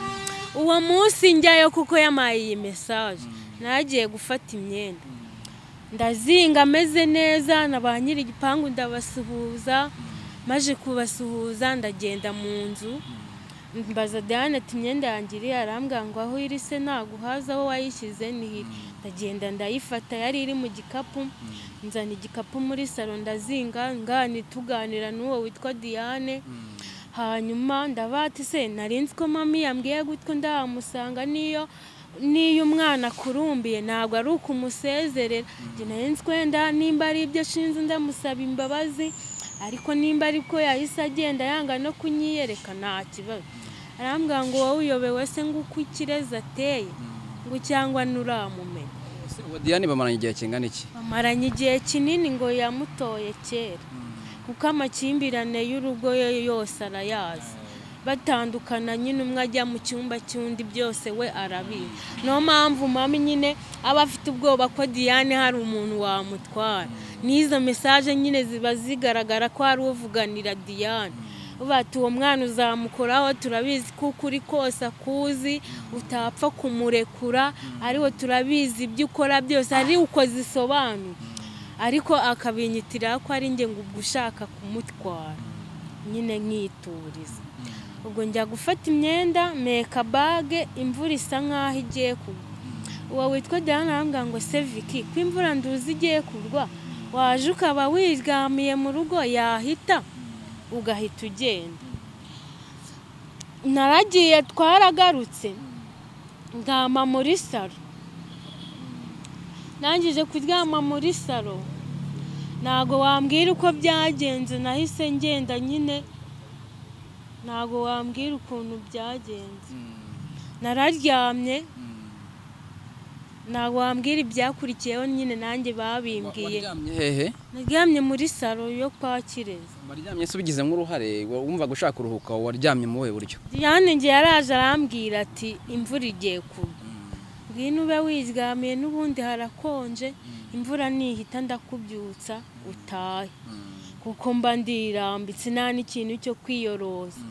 uwo munsi njyayo kuko yamaye iyi mesaje nagiye gufata imyenda ndazinga ameze neza na ba nyiri igipangu ndabasuhuza maje kubasuhuza ndagenda mu nzu mbaza Diane ati imyenda yanjye iri arambwira ngo aho iri se naguhaza aho wayishyize ntihiri ndagenda ndayifata yari iri mu gikapu nzana igikapu muri salo ndazinga ngani tuganira n'uwo witwa Diane hanyuma ndabati se narinzi ko mami yambwiye gutyo ndahamusanga niyo niyo umwana akurumbiye ntabwo ari ukumusezerera njye narinzi ko wenda nimba ari ibyo ashinze ndamusaba imbabazi ariko nimba ari ko yahise agenda yanga no kunyiyereka nta kibazo arambwira ngo wowe uyobewe se ngo uko ikirezi ateye ngo cyangwa nturamumenya Ese uwo diane bamaranye igihe kingana iki bamaranye igihe kinini ngo yamutoye kera kuko amakimbirane y'urugo ye yose arayazi batandukana nyine umwe ajya mu cyumba cy'undi byose we arabizi niyo mpamvu mama nyine aba afite ubwoba ko diane hari umuntu wamutwara n'izo mesaje nyine ziba zigaragara ko hari uvuganira diane uba ati uwo mwana uzamukoraho turabizi kuko uri kose akuzi utapfa kumurekura ariwe turabizi ibyo ukora byose ari uko zisobanuye ariko akabinyitira ko ari njye ngo ubwo ushaka kumutwara nyine nkituriza ubwo njya gufata imyenda meka bage imvura isa nk'aho igiye kugwa uwo witwa diana arambwira ngo seviki ko imvura nduzi igiye kugwa waje ukaba wigamiye mu rugo yahita ugahita ugenda naragiye twaragarutse ndama muri salo ndangije kuryama muri salo ntabwo wambwira uko byagenze nahise ngenda nyine ntabwo wambwira ukuntu byagenze nararyamye ntabwo wambwira ibyakurikiyeho nyine nanjye babimbwiye waryamye hehe naryamye muri salo yo kwa kirezi waryamye se ubigizemo uruhare wumva gushaka kuruhuka waryamye mu buhe buryo diane njye yaraje arambwira ati imvura igiye kugwa ngwino ube wiryamiye n'ubundi harakonje imvura nihita ndakubyutsa utahe kuko mba ndirambitse nta n'ikintu cyo kwiyoroza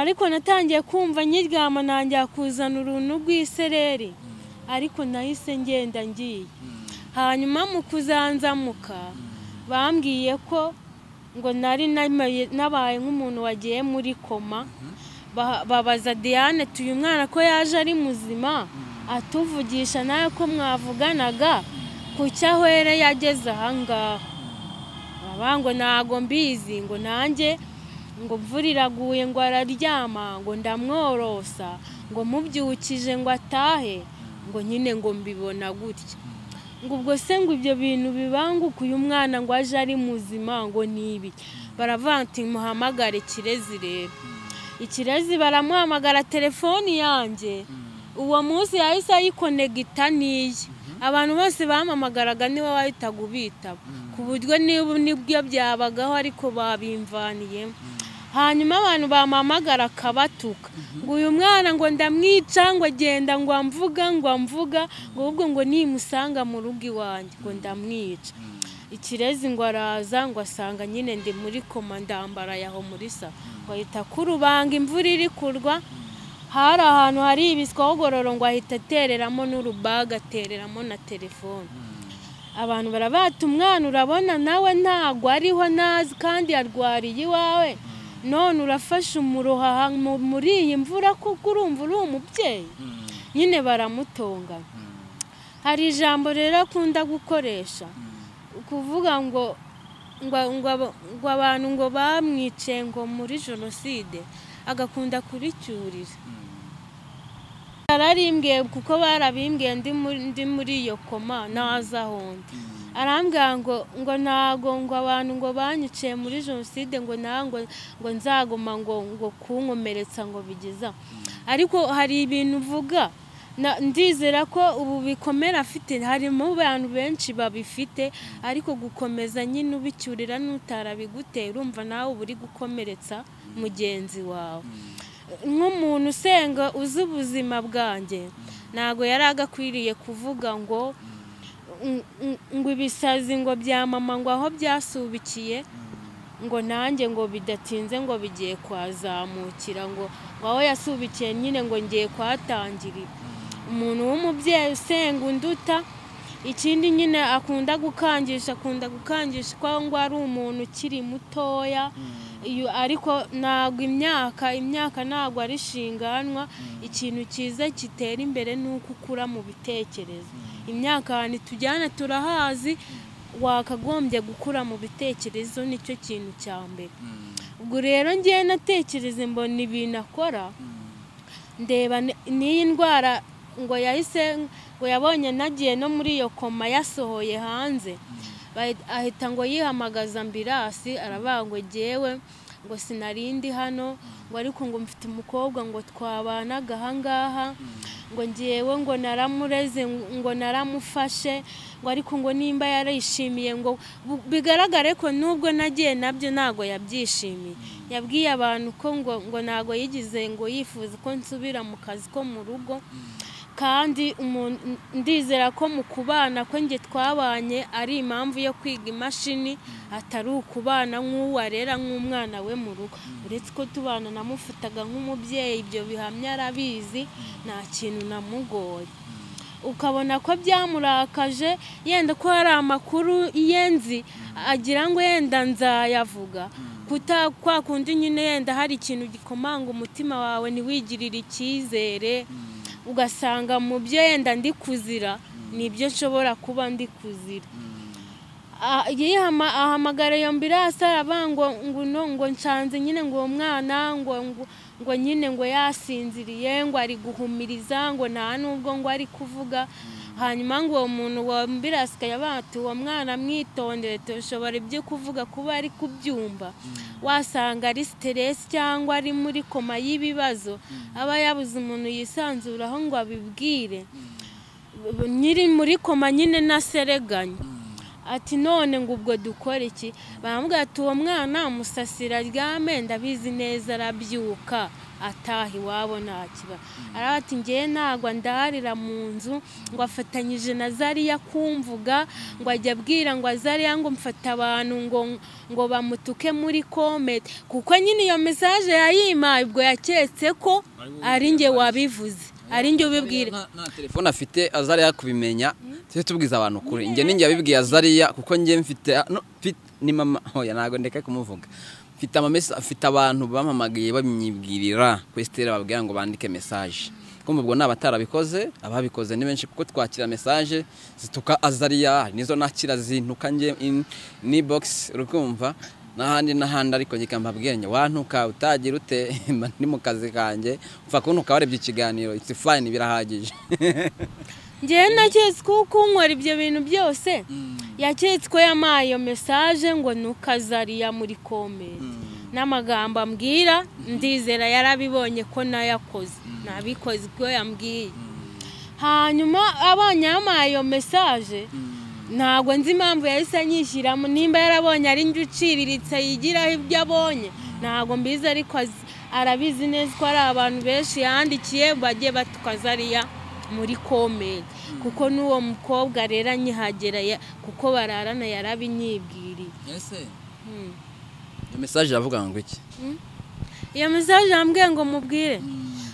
ariko natangiye kumva nyiryama ntangira kuzana uruntu rw'isereri ariko nahise ngenda ngiye hanyuma mu kuzanzamuka bambwiye ko ngo nari namaye- nabaye nk'umuntu wagiye muri koma Ba- babaza diane tuyu mwana ko yaje ari muzima atuvugisha nawe ko mwavuganaga ku cyo ahwere yageze ahangaha baba ngo ntago mbizi ngo nanjye ngo imvura iraguye ngo araryama ngo ndamworosa ngo mubyukije ngo atahe ngo nyine ngo mbibona gutya ngo ubwo se ngo ibyo bintu bibanguka uyu mwana ngo aje ari muzima ngo ni ibiki baravuga ati muhamagare kirezi rero ikirezi baramuhamagara telefoni yanjye uwo munsi yahise ayikonegita n'iye abantu bose bampamagaraga niwe wahitaga ubitaba ku buryo niba nibyo byabagaho ariko babimvaniyemo hanyuma abantu bampamagara akabatuka ngo uyu mwana ngo ndamwica ngo agenda ngo amvuga ngo amvuga ngo ahubwo ngo nimusanga mu rugo iwanjye ngo ndamwica ikirezi ngo araza ngo asanga nyine ndi muri koma ndambaraye aho muri sa ngo ahita kurubanga imvura iri kurwa hari ahantu hari ibiswaho gororo ngo ahita atereramo n'urubaga atereramo na telefone abantu barabata umwana urabona nawe ntabwo ariho nazi kandi yarwariye iwawe none urafashe umuroha aha mu- muri iyi mvura kuko urumva uri umubyeyi nyine baramutongana hari ijambo rero akunda gukoresha kuvuga ngo ngo ngo abo- ngo abantu ngo bamwice ngo muri jenoside agakunda kuricyurira ararimbwiye kuko barabimbwiye ndi muri- ndi muri iyo koma ntazi aho ndi arambwira ngo ngo ntago ngo abantu ngo banyiciye muri jenoside ngo nta ngo ngo nzagoma ngo ngo kunkomeretsa ngo bigeza ariko hari ibintu uvuga na- ndizera ko ubu bikomera afite harimo abantu benshi babifite ariko gukomeza nyine ubicyurira n'utarabigutera urumva nawe uba uri gukomeretsa mugenzi wawe nk'umuntu usenga uzi ubuzima bwanjye ntabwo yari agakwiriye kuvuga ngo ng- ng- ngo ibisazi ngo bya mama ngo aho byasubikiye ngo nanjye ngo bidatinze ngo bigiye kwazamukira ngo ngo aho yasubikiye nyine ngo ngiye kuhatangirira umuntu w'umubyeyi usenga unduta ikindi nyine akunda gukangisha akunda gukangisha ko aho ngo ari umuntu ukiri mutoya iyo ariko ntabwo imyaka imyaka ntabwo ari shinganwa ikintu cyiza gitera imbere ni uko ukura mu bitekerezo imyaka ahantu tujyana turahazi wakagombye gukura mu bitekerezo nicyo kintu cya mbere ubwo rero ngiye natekereze mbona ibintu akora ndeba ni- n'iyi ndwara ngo yahise ngo yabonye nagiye no muri iyo koma yasohoye hanze Bahi- ahita ngo yihamagaza ambirasi aravuga ngo jyewe ngo sinarindi hano ngo ariko ngo mfite umukobwa ngo twabanaga ahangaha ngo ngewe ngo naramureze ng- ngo naramufashe ngo ariko ngo nimba yarishimiye ngo bu- bigaragare ko nubwo nagiye nabyo ntabwo yabyishimiye yabwiye abantu ko ngo ngo ntabwo yigize ngo yifuza ko nsubira mu kazi ko mu rugo kandi umuntu- n- ndizera ko mu kubana ko njye twabanye ari impamvu yo kwiga imashini atari ukubana nk'uwo arera nk'umwana we mu rugo uretse ko tubana namufataga nk'umubyeyi ibyo bihamya arabizi nta kintu namugoye ukabona ko byamurakaje yenda ko hari amakuru yenzi agira ngo yenda nzayavuga kuta kwa kundi nyine yenda hari ikintu gikomanga umutima wawe ntiwigirire icyizere ugasanga mu byo yenda ndi kuzira nibyo nshobora kuba ndi kuzira Ah, yihama ahamagara iyo mbirasi araba ngo nguno ngo nshanze nyine ngo uwo mwana ngo ngo- ngo nyine ngo yasinziriye ngo ari guhumiriza ngo nta nubwo ngo ari kuvuga hanyuma ngo uwo muntu wa mbirasi akaba ati uwo mwana mwitondere tushobora ibyo kuvuga kuba ari kubyumva wasanga ari siteresi cyangwa ari muri koma y'ibibazo aba yabuze umuntu yisanzuraho ngo abibwire B- nyiri muri koma nyine nasereganya ati none ngo ubwo dukore iki baramubwira ati uwo mwana musasira aryame ndabizi neza arabyuka ataha iwabo nta kiba araba ati ngewe ntabwo ndarira mu nzu ngo afatanyije na zariya kumvuga ngo ajya abwira ngo azariya ngo mfata abantu ngo ngo bamutuke muri komete kuko nyine iyo mesaje yayimaye ubwo yaketse ko ari nge wabivuze ari nge ubibwira nta nta telefone afite azariya kubimenya tujye tubwiza abantu kuri njye ninjye yabibwiye azariya kuko njye mfite no, mfite- ni mama hoya ntabwo ndeka kumuvuga mfite amamesa mfite abantu bampamagaye bamyibwirira kuri sitera babwira ngo bandike mesaje kumva ubwo ni abatarabikoze ababikoze ni benshi kuko twakira mesaje zituka azariya nizo nakira zintuka njye in- ni bogisi rukumva n'ahandi n'ahandi ariko njye mbabwira njye wantuka utagira ute mba ndi mu kazi kanjye upfa kuntuka warebye ikiganiro it's fine birahagije ngewe naketse ko kunkora ibyo bintu byose yaketse ko yamaye iyo mesaje ngo ntukazariya muri komenti n'amagambo ambwira ndizera yarabibonye ko nayakoze nabikoze ubwo yambwiye hanyuma abonye yamaye iyo mesaje ntabwo nzi impamvu yahise anyishyiramo nimba yarabonye ari njye uciriritse yigiraho ibyo abonye ntabwo mbizi ariko azi- arabizi neza ko ari abantu benshi yandikiye bagiye batukaza ariya muri komedi kuko n'uwo mukobwa rero anyihagera ya- kuko bararana yarabinyibwiriye ese Mm. iyo mesaje iravuga ngo iki iyo mesaje yambwiye ngo mubwire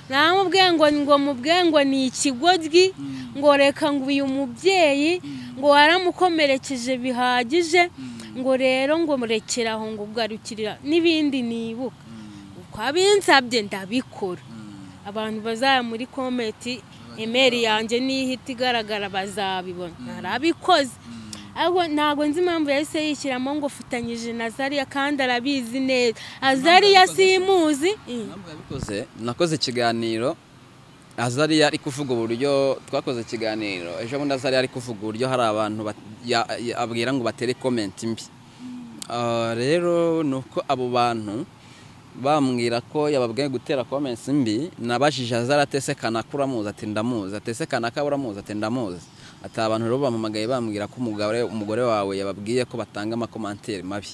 namubwiye ngo ngo mubwiye ngo ni ikigoryi ngo reka ngo uyu mubyeyi ngo waramukomerekeje bihagije ngo rero ngo murekere aho ngo ugarukirira n'ibindi nibuka uko abinsabye ndabikora abantu bazaya muri kometi emeri yanjye n'ihita igaragara bazabibona narabikoze ariko ntabwo nzi impamvu yahise yishyiramo ngo fatanyije na zariya kandi arabizi neza azariya simuzi ntabwo yabikoze nakoze ikiganiro azariya ari kuvuga uburyo twakoze ikiganiro ejo bundi azariya ari kuvuga uburyo hari abantu bat- ya- ya- abwira ngo batere komenti mbi Ah, rero ni uko abo bantu bambwira ko yababwiye gutera comments mbi nabajije azara atesekana ko uramuzi ati ndamuzi atesekana ko uramuzi ati ndamuzi ati aba bantu rero bampamagaye bambwira ko umugore, umugore wawe yababwiye ko batanga amakomantere mabi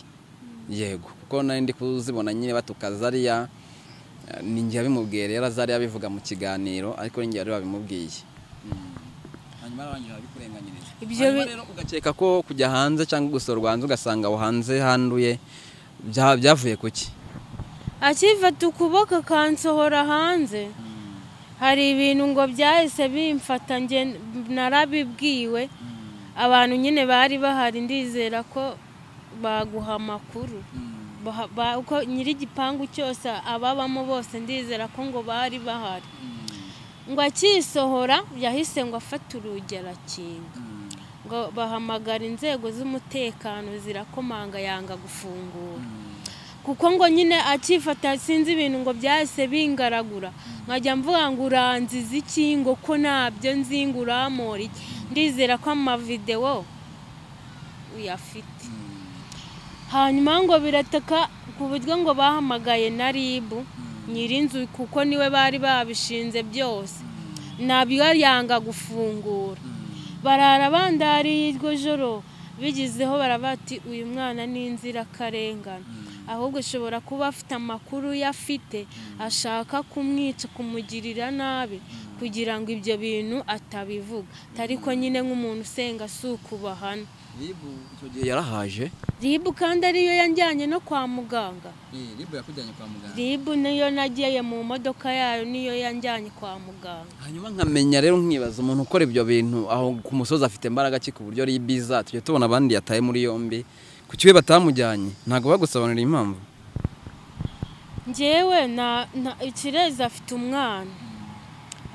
yego kuko nari ndi kuzibona nyine batuka zariya eh, ni njye yabimubwiye rero azari yabivuga mu kiganiro ariko ni njye wari wabimubwiye hanyuma arangira abikurenganyiriza Ibyo hanyuma bi- rero ugakeka ko kujya hanze cyangwa gusura u Rwanda ugasanga aho hanze handuye bya- byavuye ku ki akifata ukuboko akansohora hanze hari ibintu ngo byahise bimfata nge narabibwiwe abantu nyine bari bahari ndizera ko baguha amakuru Baha- ba- uko nyir'igipangu cyose ababamo bose ndizera ko ngo bari bahari ngo akisohora yahise ngo afate urugi arakinga ngo bahamagara inzego z'umutekano zirakomanga yanga gufungura kuko ngo nyine akifata sinzi ibintu ngo byahise bingaragura nkajya mvuga ngo uranziza iki ngo ko ntabyo nzi ngo urampora iki ndizera ko amavidewo uyafite hanyuma ngo birataka ku buryo ngo bahamagaye na rib nyirinzu kuko niwe bari babishinze byose nabyo yanga gufungura barara bandariye iryo joro bigizeho barabati uyu mwana ni inzirakarengane ahubwo ashobora kuba afite amakuru ye afite ashaka kumwica kumugirira nabi kugira ngo ibyo bintu atabivuga ariko nyine nk'umuntu usenga si ukubahana icyo gihe yarahaje ribu kandi ariyo yanjyanye no kwa muganga ribu yakujyanye kwa muganga ribu niyo nagiye mu modoka yayo niyo yanjyanye kwa muganga hanyuma nkamenya rero nkibaza umuntu ukora ibyo bintu aho ku musozi afite imbaraga ki ku buryo ribiza tujya tubona abandi yataye muri yombi ku kiwe batamujyanye ntabwo bagusobanurira impamvu ngewe na na- ikirezi afite umwana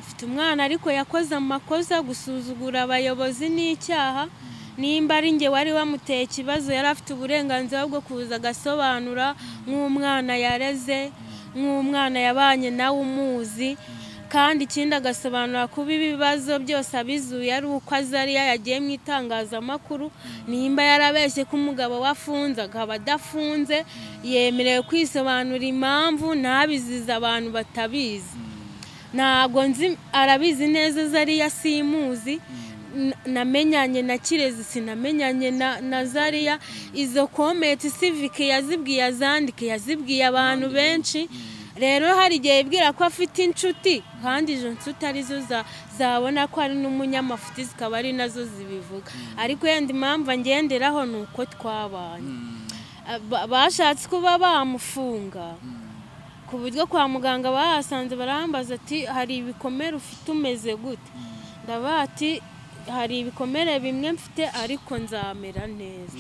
afite umwana ariko yakoze amakosa gusuzugura abayobozi n'icyaha nimba ari nge wari wamuteye ikibazo yari afite uburenganzira bwo kuza agasobanura nk'umwana yareze nk'umwana yabanye nawe umuzi kandi ikindi agasobanura kuba ibibazo byose abizuye ari uko azi ariyo yagiye mu itangazamakuru nimba yarabeshye ko umugabo we afunze akaba adafunze yemerewe kwisobanura impamvu ntabizize abantu batabizi ntabwo nzi arabizi neza azi ariyo asimuzi N- namenyanye na kirezi sinamenyanye na na zariya izo kometi sivike yazibwiye azandike yazibwiye abantu benshi rero hari igihe yibwira ko afite inshuti kandi izo nshuti arizo za- zabona ko ari n'umunyamafuti zikaba ari nazo zibivuga ariko yenda impamvu angenderaho ni uko twabanye Aba- bashatse kuba bamufunga ku buryo kwa muganga bahasanze barahambaza ati hari ibikomere ufite umeze gute ndabaha ati hari ibikomere bimwe mfite ariko nzamera neza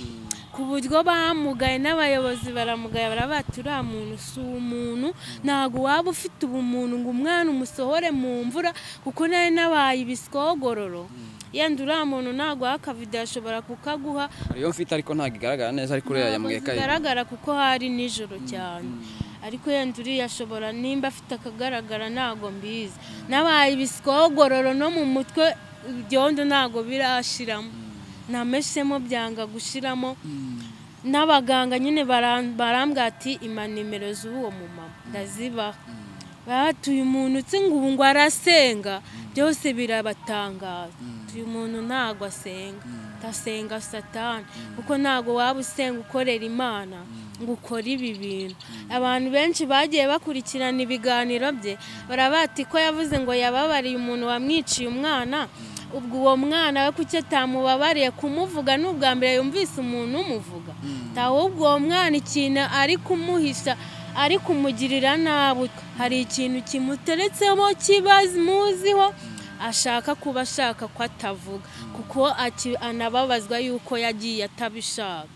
ku buryo bamugaye n'abayobozi baramugaye barabati uriya muntu si umuntu ntabwo waba ufite ubumuntu ngo umwana umusohore mu mvura kuko nawe nabaye ibiskogororo yenda uriya muntu ntabwo akavidewo ashobora kukaguha hariyo mfite ariko ntabwo igaragara neza ariko uriya yambwiye ko ari zigaragara kuko hari nijoro cyane ariko yenda uriya ashobora nimba afite akagaragara ntabwo mbizi n'abaye ibisikogororo no mu mutwe ibyondo ntabwo birashiramo nameshemo byanga gushiramo n'abaganga nyine baram- barambwira ati ima nimero z'uwo mumama ndazibaha bati uyu muntu utsi ngo ubu ngo arasenga byose birabatangaza uyu muntu ntabwo asenga ndasenga satani kuko ntabwo waba usenga ukorera imana ngo ukore ibi bintu abantu benshi bagiye bakurikirana ibiganiro bye barabati ko yavuze ngo yababariye umuntu wamwiciye umwana ubwo uwo mwana we kuki atamubabariye kumuvuga ni ubwa mbere yumvise umuntu umuvuga ahubwo uwo mwana ikintu ari kumuhisha ari kumugirira nabi hari ikintu kimuteretsemo kibazi muziho ashaka kuba ashaka ko atavuga kuko aki- anababazwa yuko yagiye atabishaka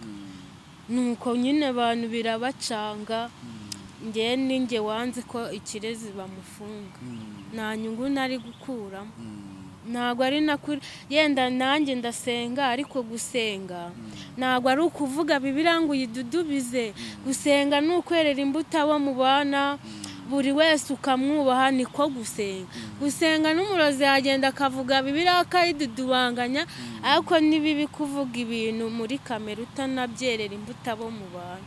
nuko nyine abantu birabacanga ngewe ni nge wanze ko ikirezi bamufunga nta nyungu nari gukuramo ntabwo ari nakuri yenda nanjye ndasenga ariko gusenga ntabwo ari ukuvuga bibiri ngo uyidudubize gusenga ni ukwerera imbuto abo mubana buri wese ukamwubaha niko gusenga gusenga n'umurozi yagenda akavuga bibiri akayidudubanganya ariko ni bibi kuvuga ibintu muri kamera utanabyerera imbuto abo mubana